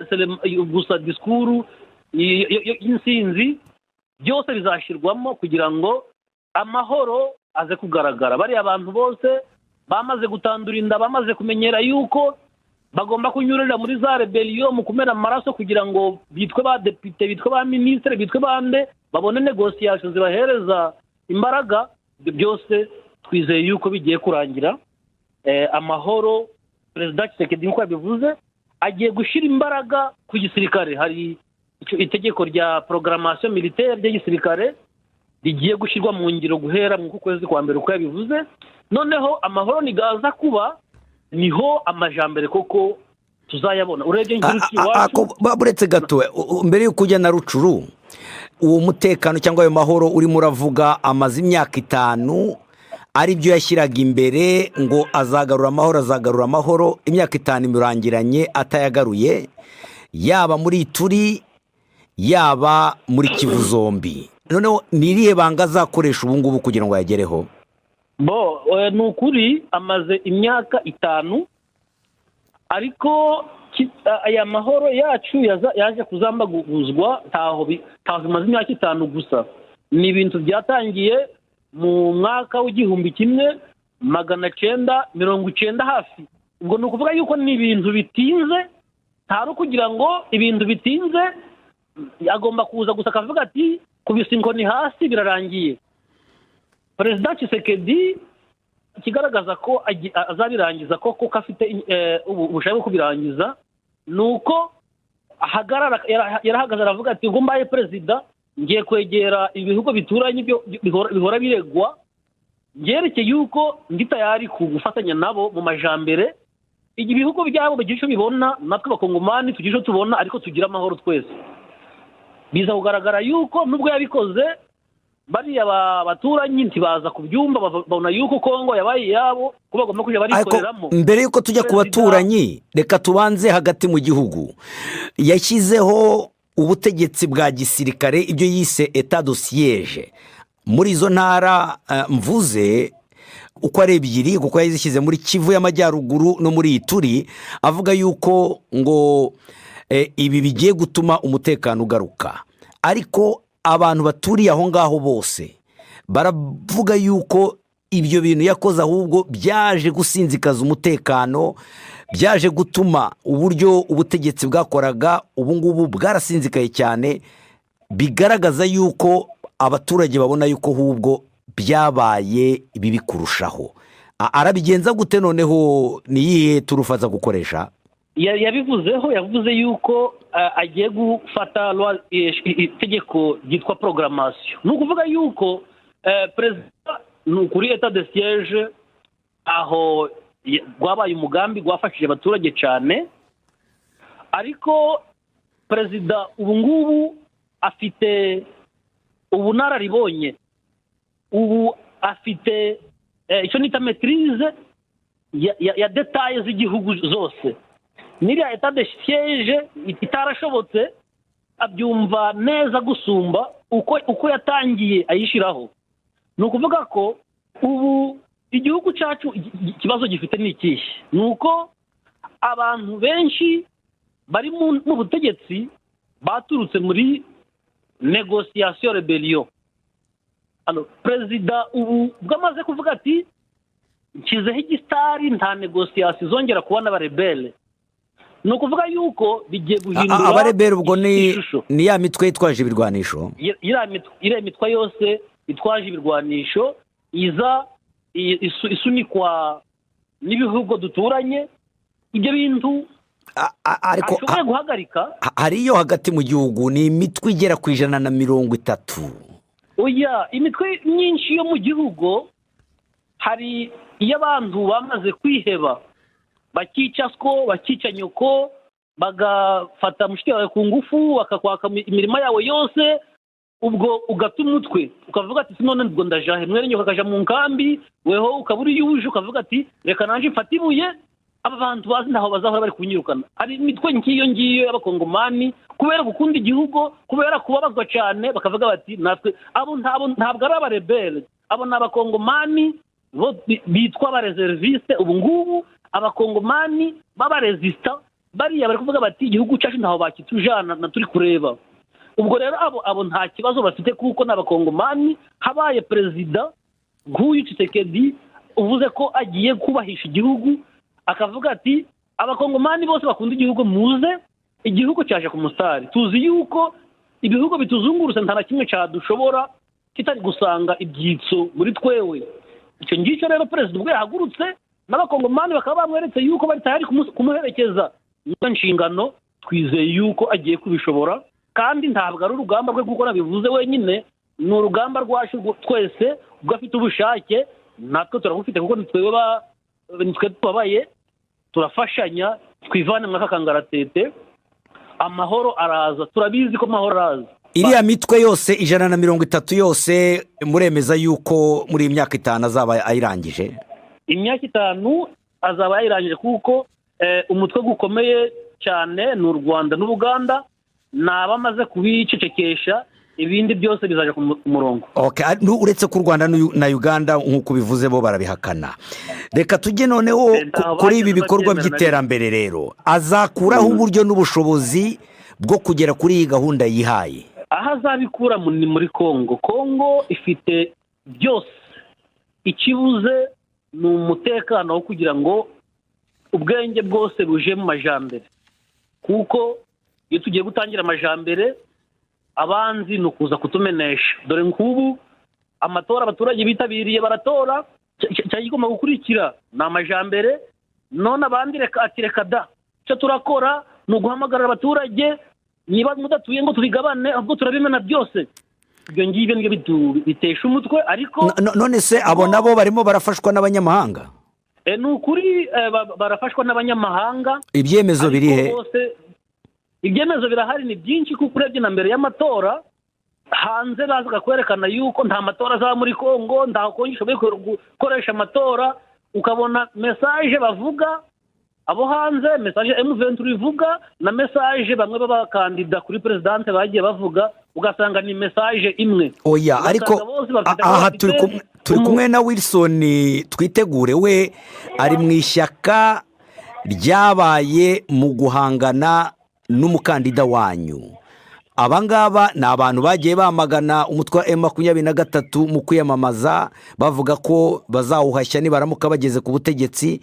gusa disikuru y'insinzi byose bizashyirwamo kugira ngo amahoro aze kugaragara bariya abantu bose bamaze gutandura inda bamaze kumenyera yuko bagomba kunyurira muri za reberiyo mu kumena amaraso kugira ngo bitwe ba depite bitwe ba minisitiri bitwe bande babone negosiyasiyo zibahereza imbaraga byose twizeye yuko bigiye kurangira amahoro perezida kisekedi nk'uko yabivuze agiye gushyira imbaraga ku gisirikare hari itegeko rya porogaramasiyo militaire ry'igisirikare rigiye gushyirwa mu ngiro guhera mu kwezi kwa mbere uko yabivuze noneho amahoro nigaza kuba niho amajambere koko tuzayabona urebye nk'urucu iwacu
buretse gato mbere y'uko ujya na rucuru uwo mutekano cyangwa ayo mahoro urimo uravuga amaze imyaka itanu aribyo yashyiraga imbere ngo azagarura amahoro azagarura amahoro imyaka itanu imurangiranye atayagaruye yaba muri turi yaba muri kivu zombi noneho ni irihe banga azakoresha ubu ngubu kugira ngo ayagereho
bo ni ukuri amaze imyaka itanu ariko aya mahoro yacu yaje kuzambaguzwa ntaho bimaze imyaka itanu gusa ni ibintu byatangiye mu mwaka w'igihumbi kimwe magana cyenda mirongo icyenda hafi ubwo ni ukuvuga yuko ni ibintu bitinze ntari kugira ngo ibintu bitinze agomba kuza gusa akavuga ati kubisa inkoni hasi birarangiye perezida kisekedi ikigaragaza ko azabirangiza ko kuko afite ubushake bwo kubirangiza ni uko ahagarara yarahagaze aravuga ati ngo mbaye perezida ngiye kwegera ibihugu bituranye bihora biregwa byerekeye yuko ndi tayari ku gufatanya nabo mu majambere ibihugu byabo bigira icyo bibona natwe abakongomani tugira icyo tubona ariko tugira amahoro twese biza kugaragara yuko nubwo yabikoze bariya baturanyi ntibaza ku byumba babona yuko kongo yabaye iyabo ko bagomba kujya barikoreramo
mbere y'uko tujya ku baturanyi reka tubanze hagati mu gihugu yashyizeho ubutegetsi bwa gisirikare ibyo yise eta dosiyeje muri izo ntara mvuze uko ari ebyiri kuko yazishyize muri kivu y'amajyaruguru no muri ituri avuga yuko ngo ibi bigiye gutuma umutekano ugaruka ariko abantu baturiye aho ngaho bose baravuga yuko ibyo bintu yakoze ahubwo byaje gusinzikaza umutekano byaje gutuma uburyo ubutegetsi bwakoraga ubu ngubu bwarasinzikaye cyane bigaragaza yuko abaturage babona yuko ahubwo byabaye bibi kurushaho arabigenza gute noneho niyihe turufaza gukoresha
yabivuzeho yavuze yuko agiye gufata itegeko ryitwa porogaramasiyo ni ukuvuga yuko perezida ni ukuri eta de siyeje aho rwabaye umugambi rwafashije abaturage cyane ariko perezida ubu ngubu afite ubunararibonye ubu afite icyo nita metirize ya detaye z'igihugu zose n'iriya etade siyeje itarashobotse abyumva neza gusumba uko uko yatangiye ayishyiraho ni ukuvuga ko ubu igihugu cyacu ikibazo gifite ni ikihe ni uko abantu benshi bari mu butegetsi baturutse muri negosiyasiyo reberiyo
perezida ubu ubwo amaze kuvuga ati nshyizeho igisitari nta negosiyasi zongera kubona abarebere ni ukuvuga yuko bigiye guhindura
abarebera ubwo ni
ishusho
ni ya mitwe yitwaje ibirwanisho
Ye- iriya mit- iriya mitwa yose itwaje ibirwanisho iza i- isu- isunikwa n'ibihugu duturanye ibyo bintu
A- a- ariko
ashoboye guhagarika
ha- hari iyo hagati mu gihugu ni imitwe igera ku ijana na mirongo itatu
oya imitwe myinshi yo mu gihugu hari iyo abantu bamaze kwiheba bakica siko bakica nyoko bagafata mushiki wawe ku ngufu bakakwaka mi- imirima yawe yose ubwo ugata umutwe ukavuga ati sinone ubwo ndajahe mwene nyoko akaja mu nkambi weho ukaba uri yuje ukavuga ati reka nanje mfate ibuye aba bantu bazi ntaho bazahora bari kunyirukana hari imitwe nk'iyo ngiyo y'abakongomani kubera gukunda igihugu kubera kubabazwa cyane bakavuga bati natwe abo ntabo ntabwo ari abarebere abo ni abakongomani bo bi- bitwa abareserivise ubu ngubu abakongomani b'abarezisita bariya bari kuvuga bati igihugu cyacu ntaho bakitujana na turi kureba ubwo rero abo abo nta kibazo bafite kuko ni abakongomani habaye perezida nk'uyu Tshisekedi uvuze ko agiye kubahisha igihugu akavuga ati abakongomani bose bakunda igihugu muze igihugu cyaje ku musitari tuzi yuko ibihugu bituzungurutse nta na kimwe cyadushobora kitari gusanga ibyitso muri twewe icyo ngicyo rero perezida ubwo yahagurutse n'abakongomani bakaba bamweretse yuko bari tayari kumu- kumuherekeza niyo nshingano twizeye yuko agiye kubishobora kandi ntabwo ari urugamba rwe kuko nabivuze wenyine ni urugamba rwacu rwo- twese ubwo afite ubushake natwe turabufite kuko ni twewe ba- ni twe tubabaye turafashanya twivane muri aka kangaratete amahoro araza turabizi ko amahoro araza
iriya mitwe yose ijana na mirongo itatu yose muremeza yuko muri iyi myaka itanu azaba ayirangije
imyaka itanu azaba yayirangije kuko eh, umutwe gukomeye cyane ni u rwanda n'ubuganda ni abamaze kubicecekesha ibindi byose bizaje ku mu- ku murongo
Okay, ar- nu- uretse ko u rwanda n'u- na uganda nk'uko ubivuze bo barabihakana reka tujye noneho
Eh,
ku-
ntaho
kuri ibi
bageze
bikorwa
babyemera na
by'iterambere rero azakuraho uburyo n'ubushobozi bwo kugera kuri iyi gahunda yihaye
aho azabikura mu- ni muri kongo kongo ifite byose ikibuze ni umutekano wo kugira ngo ubwenge bwose buje mu majambere kuko iyo tugiye gutangira amajambere abanzi ni ukuza kutumenesha dore nk'ubu amatora abaturage bitabiriye baratora cya- cya- cyari kigomba gukurikira ni amajambere none abandi reka ati reka da icyo turakora ni uguhamagarira abaturage niba mudatuye ngo tubigabane ahubwo turabimena byose ibyo ngibyo nibyo bitu- bitesha umutwe ariko
No- no- none se abo nabo barimo barafashwa n'abanyamahanga
Eh, ni ukuri eh, ba- barafashwa n'abanyamahanga
ibyemezo biri he
ariko bose ibyemezo birahari ni byinshi kuko urebye na mbere y'amatora hanze bazaga kwerekana yuko nta matora azaba muri kongo nta kongi ishoboye ku- gukoresha amatora ukabona mesaje bavuga abo hanze mesaje emuventuri ivuga na mesaje bamwe b'abakandida kuri perezidanse bagiye bavuga ugasanga ni mesaje imwe
oya
Ugasanga
ariko
bose bafite
a-
aho
aha
bafite
turi kumwe- turi
umu-
kumwe na wilson twitegure we ari mu ishyaka ryabaye mu guhangana n'umukandida wanyu aba ngaba ni abantu bagiye bamagana umutwe wa emu makumyabiri na gatatu mu kwiyamamaza bavuga ko bazawuhashya nibaramuka bageze ku butegetsi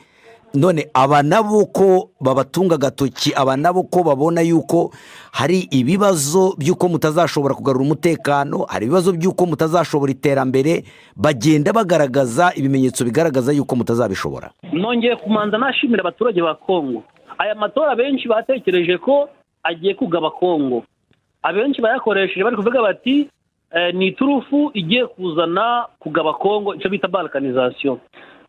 none aba nabo ko babatunga agatoki aba nabo ko babona yuko hari ibibazo by'uko mutazashobora kugarura umutekano hari ibibazo by'uko mutazashobora iterambere bagenda bagaragaza ibimenyetso bigaragaza yuko mutazabishobora
nongeye kumanza nashimira abaturage ba kongo aya matora benshi batekereje ko agiye kugaba kongo abenshi bayakoresheje bari kuvuga bati eh, ni iturufu igiye kuzana kugaba kongo icyo bita balkanizasiyo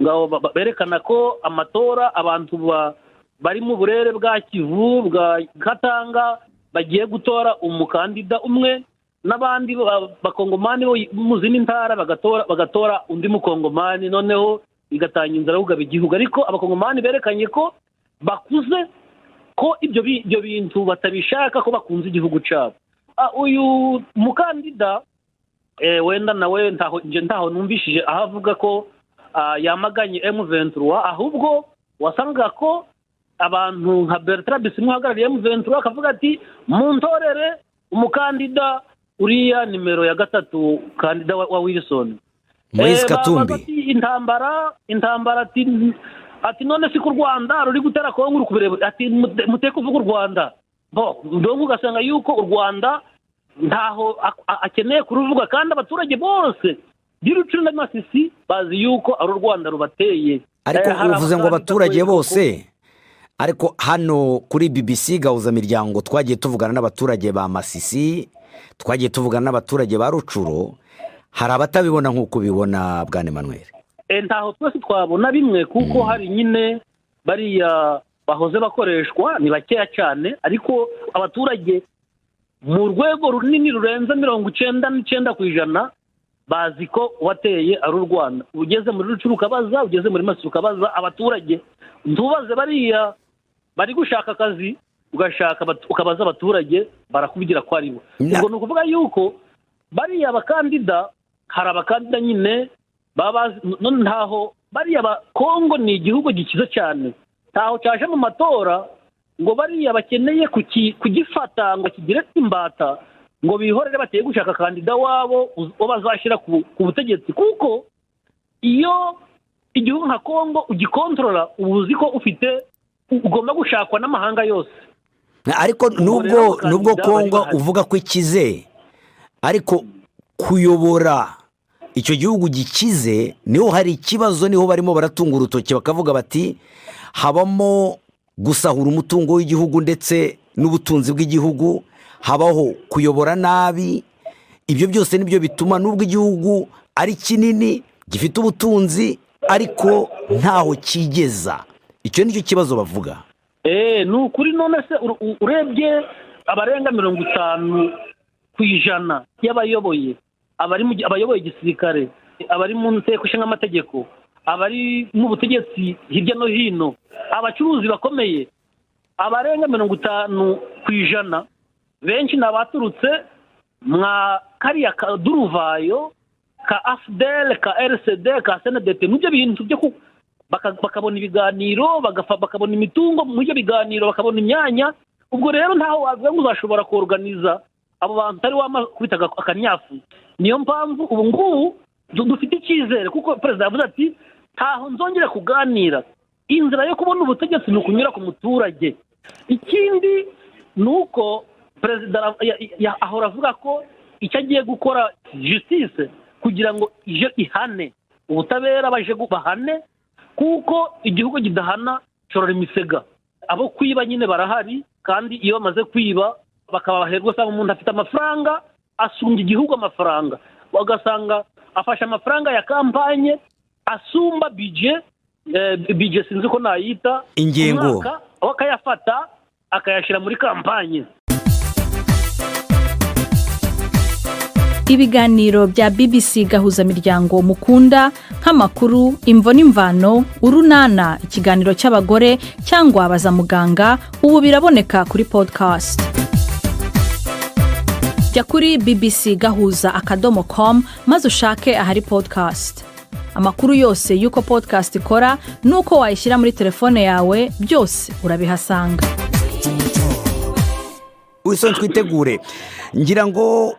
ngabo ba- ba- berekana ko amatora abantu ba- bari mu burere bwa kivu bwa katanga bagiye gutora umukandida umwe n'abandi ba- bakongomani bo mu zindi ntara bagatora bagatora undi mukongomani noneho igatanga inzara yo kugaba igihugu ariko abakongomani berekanye ko bakuze ko ibyo bi- ibyo bintu batabishaka ko bakunze igihugu cyabo Ah, uyu mukandida eh, wenda nawe ntaho nje ntaho numvishije aho avuga ko ah, yamaganye M23 ahubwo wasangaga ko abantu nka Bertrand Bisimwa uhagarariye M23 akavuga ati muntorere umukandida uriya nimero ya gatatu kandida wa wa wilson
Moise
Eh,
Katumbi.
babaza ati, intambara intambara ati ati none si ku rwanda ruri gutera kongo uri kubireba ati mute- muteke uvuga u rwanda bo ndongo ugasanga yuko u rwanda ntaho ak- a- akeneye kuruvuga kandi abaturage bose by'urucuri n'amasisi bazi yuko ari u rwanda rubateye
ariko
Eh, hari
uvuze ngo abaturage
bavuga ko-
bose ariko hano kuri bbc gahuzamiryango twagiye tuvugana n'abaturage ba masisi twagiye tuvugana n'abaturage ba rucuro hari abatabibona nk'uko ubibona bwana Emmanuel
Eh, ntaho twese twabona bimwe kuko hari nyine bariya bahoze bakoreshwa ni bakeya cyane ariko abaturage mu rwego runini rurenze mirongo icyenda n'icyenda ku ijana bazi ko uwateye ari u rwanda ugeze muri rucuru ukabaza ugeze muri masisi ukabaza abaturage ntubaze bariya bari gushaka akazi ugashaka abatu- ukabaza abaturage barakubwira ko ari bo
Na-
ubwo ni ukuvuga yuko bariya bakandida hari abakandida nyine baba bazi none ntaho bariya ba kongo ni igihugu gikize cyane ntaho cyaje mu matora ngo bariya bakeneye kuki- kugifata ngo kigire imbata ngo bihorere bateye gushaka kandida wabo uz- uwo bazashyira ku ku butegetsi kuko iyo igihugu nka kongo ugikontorora uba uzi ko ufite u- ugomba gushakwa n'amahanga yose
ariko nubwo
rero
nubwo
abakandida bari
kongo
bahari.
uvuga ko ikize ariko kuyobora icyo gihugu gikize niho hari ikibazo niho barimo baratunga urutoki bakavuga bati habamo gusahura umutungo w'igihugu ndetse n'ubutunzi bw'igihugu habaho kuyobora nabi ibyo byose nibyo bituma nubwo igihugu ari kinini gifite ubutunzi ariko ntaho kigeza icyo nicyo kibazo bavuga
eee ni ukuri none se ur- u- urebye abarenga mirongo itanu ku ijana y'abayoboye abari mu gi- abayoboye igisirikare abari mu nteko ishinga amategeko abari mu butegetsi hirya no hino abacuruzi bakomeye abarenga mirongo itanu ku ijana benshi ni abaturutse mwa kariya kaduruvayo ka afudere ka erisede ka senedete mu byo bintu byo ku baka- bakabona ibiganiro bagafa- bakabona imitungo mu byo biganiro bakabona imyanya ubwo rero ntaho wavuga ngo uzashobora koruganiza abo bantu utari wamakubita aga- akanyafu niyo mpamvu ubu ngubu du- dufite icyizere kuko perezida yavuze ati ntaho nzongere kuganira inzira yo kubona ubutegetsi ni ukunyura ku muturage ikindi ni uko perezida ara- ya- ya- ahora avuga ko icyo agiye gukora justice kugira ngo ije ihane ubutabera baje gu- bahane kuko igihugu kidahana corora imisega abo kwiba nyine barahari kandi iyo bamaze kwiba bakaba baherwa usanga umuntu afite amafaranga asumbya igihugu amafaranga ugasanga afashe amafaranga ya kampanye asumba bije eh, bije sinzi ko nayita
Ingengo.
umwaka, aho akayafata akayashyira muri kampanye
ibiganiro bya bbc gahuzamiryango mukunda nk'amakuru imvo n'imvano urunana ikiganiro cy'abagore cyangwa baza muganga ubu biraboneka kuri podcast jya kuri bbc gahuza akadomo com maze ushake ahari podcast amakuru yose y'uko podcast ikora n'uko wayishyira muri telefone yawe byose urabihasanga
wiso twitegure ngira ngo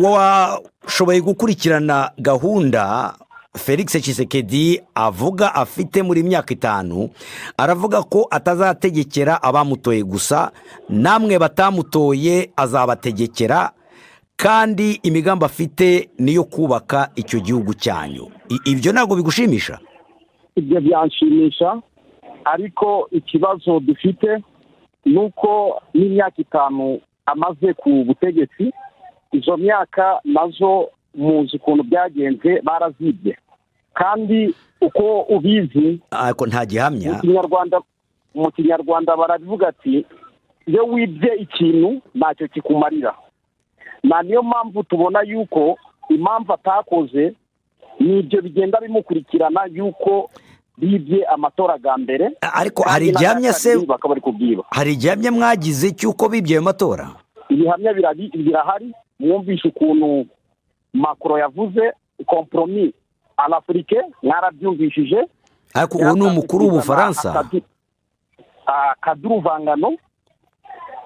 washoboye gukurikirana gahunda felix Tshisekedi avuga afite muri myaka itanu aravuga ko atazategekera abamutoye gusa namwe batamutoye azabategekera kandi imigambi afite ni iyo kubaka icyo gihugu cyanyu I- ibyo ntabwo bigushimisha
ibyo byanshimisha ariko ikibazo dufite ni uko n'imyaka itanu amaze ku butegetsi izo myaka nazo muzi ukuntu byagenze barazibye kandi uko ubizi
ariko nta
mu
gihamya
kinyarwanda mu kinyarwanda barabivuga ati iyo wibye ikintu ntacyo kikumarira na niyo mpamvu tubona yuko impamvu atakoze ni ibyo bigenda bimukurikirana yuko bibye amatora bwa mbere
ariko hari igihamya se
Kandi bakaba bari kubwiba
hari igihamya mwagize cy'uko bibye ayo matora
ibihamya birabi- birahari mwumvishe ukuntu makoro yavuze komporomi anafurike mwarabyumvishije
ariko uwo ni umukuru w'ubufaransa
Akadu- akaduruvangano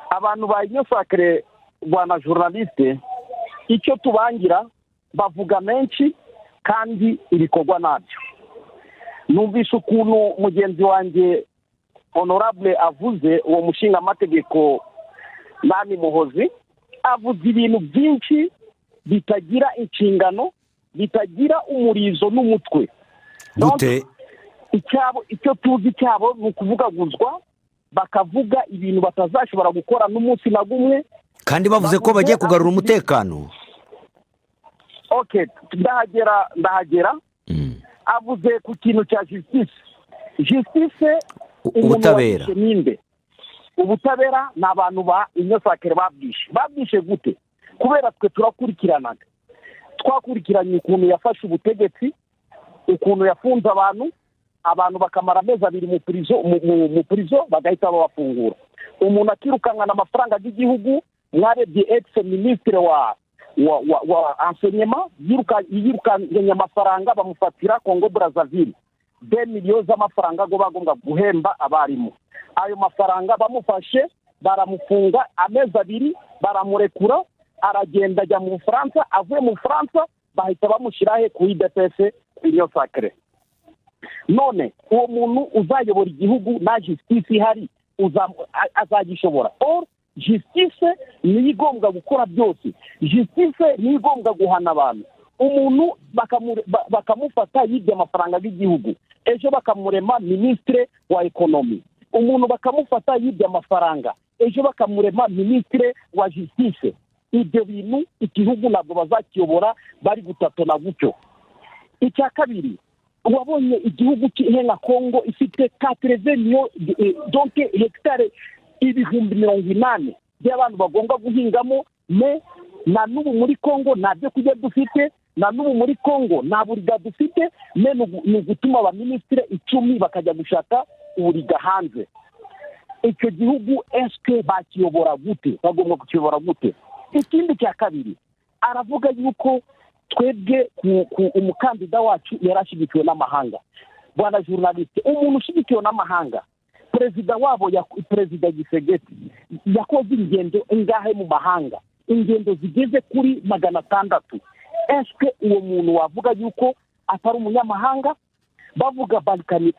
abantu ba inyosakire bwana journaliste
icyo tubangira bavuga menshi kandi ibikorwa nabyo numvise ukuntu mugenzi wanjye honorable avuze uwo mushinga amategeko nani muhozi avuze ibintu byinshi bitagira inshingano bitagira umurizo n'umutwe
gute
icyabo icyo tuzi cyabo ni ukuvugaguzwa bakavuga ibintu batazashobora gukora n'umunsi na gumwe
kandi bavuze ko bagiye kugarura umutekano
oke ndahagera ndahagera avuze ku kintu cya jisitise jisitise
ubutabera
ninde ubutabera ni abantu ba inyosakere babwishe babwishe gute kubera twe turakurikiranaga twakurikiranye ukuntu yafashe ubutegetsi ukuntu yafunze abantu abantu bakamara amezi abiri mu purizo mu purizo bagahita babafungura umuntu akirukankana amafaranga y'igihugu mwarebye ekisi minisitiri wa wa wa wa ansenyema yirukanye amafaranga bamufatira kongo burazavire de miliyoni z'amafaranga go bagomba guhemba abarimu ayo mafaranga bamufashe baramufunga amezi abiri baramurekura aragenda ajya mu bufaransa avuye mu bufaransa bahita bamushyiraho ku idepese miliyoni sakire none uwo muntu uzayobora igihugu nta jisitisi ihari azagishobora oru jisitise niyo igombwa gukora byose jisitise niyo igombwa guhana abantu umuntu bakamufata yibye amafaranga y'igihugu ejo bakamurema minisitire wa ekonomi umuntu bakamufata yibye amafaranga ejo bakamurema minisitire wa jisitise ibyo bintu igihugu ntabwo bazakiyobora bari gutatona gutyo icya kabiri wabonye igihugu nka kongo ifite katereveniyo donke hegitare ibihumbi mirongo inani by'abantu bagomba guhingamo me na n'ubu muri kongo nta byo kurya dufite na n'ubu muri kongo nta buriga dufite me ni ugutuma abaminisitiri icumi bakajya gushaka uburiga hanze icyo gihugu esike bakiyobora gute bagomba kukiyobora gute ikindi cya kabiri aravuga yuko twebwe umukandida wacu yari ashyigikiwe n'amahanga rwanda journaliste umuntu ushyigikiwe n'amahanga perezida wabo perezida gisegeti yakoze ingendo ingahe mu mahanga ingendo zigeze kuri magana atandatu esike uwo muntu wavuga yuko atari umunyamahanga bavuga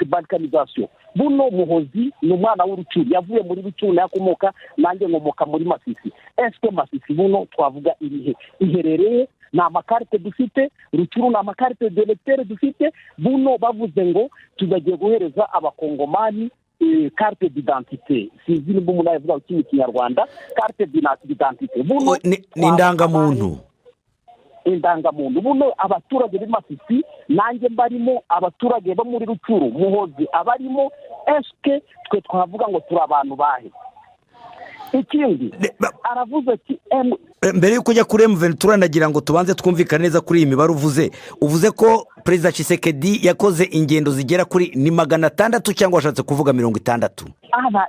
balkanizasiyo buno muhozi ni umwana w'urucuri yavuye muri rucuri yakomoka nanjye nkomoka muri masisi esike masisi buno twavuga ibihe iherereye ni amakarite dufite rucuru ni amakarite delegiteri dufite buno bavuze ngo tuzagiye guhereza abakongomani karite didantite sinzi nimba umuntu yavuga ngo ikindi kinyarwanda karite didantite buno
ni indangamuntu
indangamuntu buno abaturage b'imafisi nanjye mbarimo abaturage bo muri rucuru muhozi abarimo esike twe twavuga ngo turi abantu bahe ikindi aravuze ati emu
mbere y'uko ujya kuri emuveni turanagira ngo tubanze twumvikane neza kuri iyi mibare uvuze uvuze ko perezida Tshisekedi yakoze ingendo zigera kuri ni magana atandatu cyangwa washatse kuvuga mirongo itandatu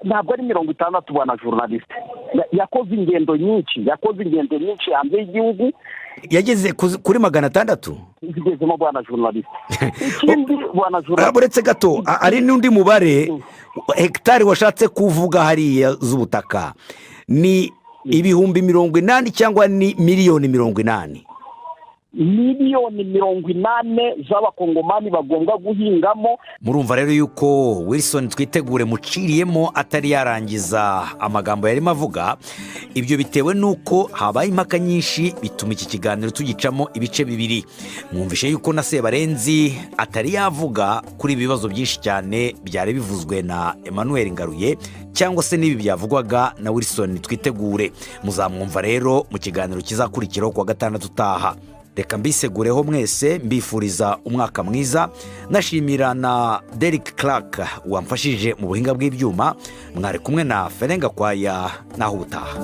ntabwo ari mirongo itandatu ubona journaliste yakoze ingendo nyinshi yakoze ingendo nyinshi hanze y'igihugu
yageze kuri magana atandatu
zigezemo bwana journaliste ikindi bwana journaliste
uretse gato hari n'undi mubare hegitari washatse kuvuga hariya z'ubutaka ni ibihumbi mirongo inani cyangwa ni miliyoni mirongo inani
miliyoni mirongo inani z'abakongomani bagomba guhingamo
murumva rero yuko wilson twitegure muciriyemo atari yarangiza amagambo yarimo avuga ibyo bitewe n'uko habaye impaka nyinshi bituma iki kiganiro tugicamo ibice bibiri mwumvishe yuko na sebarenzi atari yavuga kuri ibi bibazo byinshi cyane byari bivuzwe na emmanuel ngaruye cyangwa se n'ibi byavugwaga na wilson twitegure muzamwumva rero mu kiganiro kizakurikiraho kuwa gatandatu utaha reka mbisegureho mwese mbifuriza umwaka mwiza nashimira na derike clark wamfashije mu buhinga bw'ibyuma mwari kumwe na ferenga kwaya naho ubutaha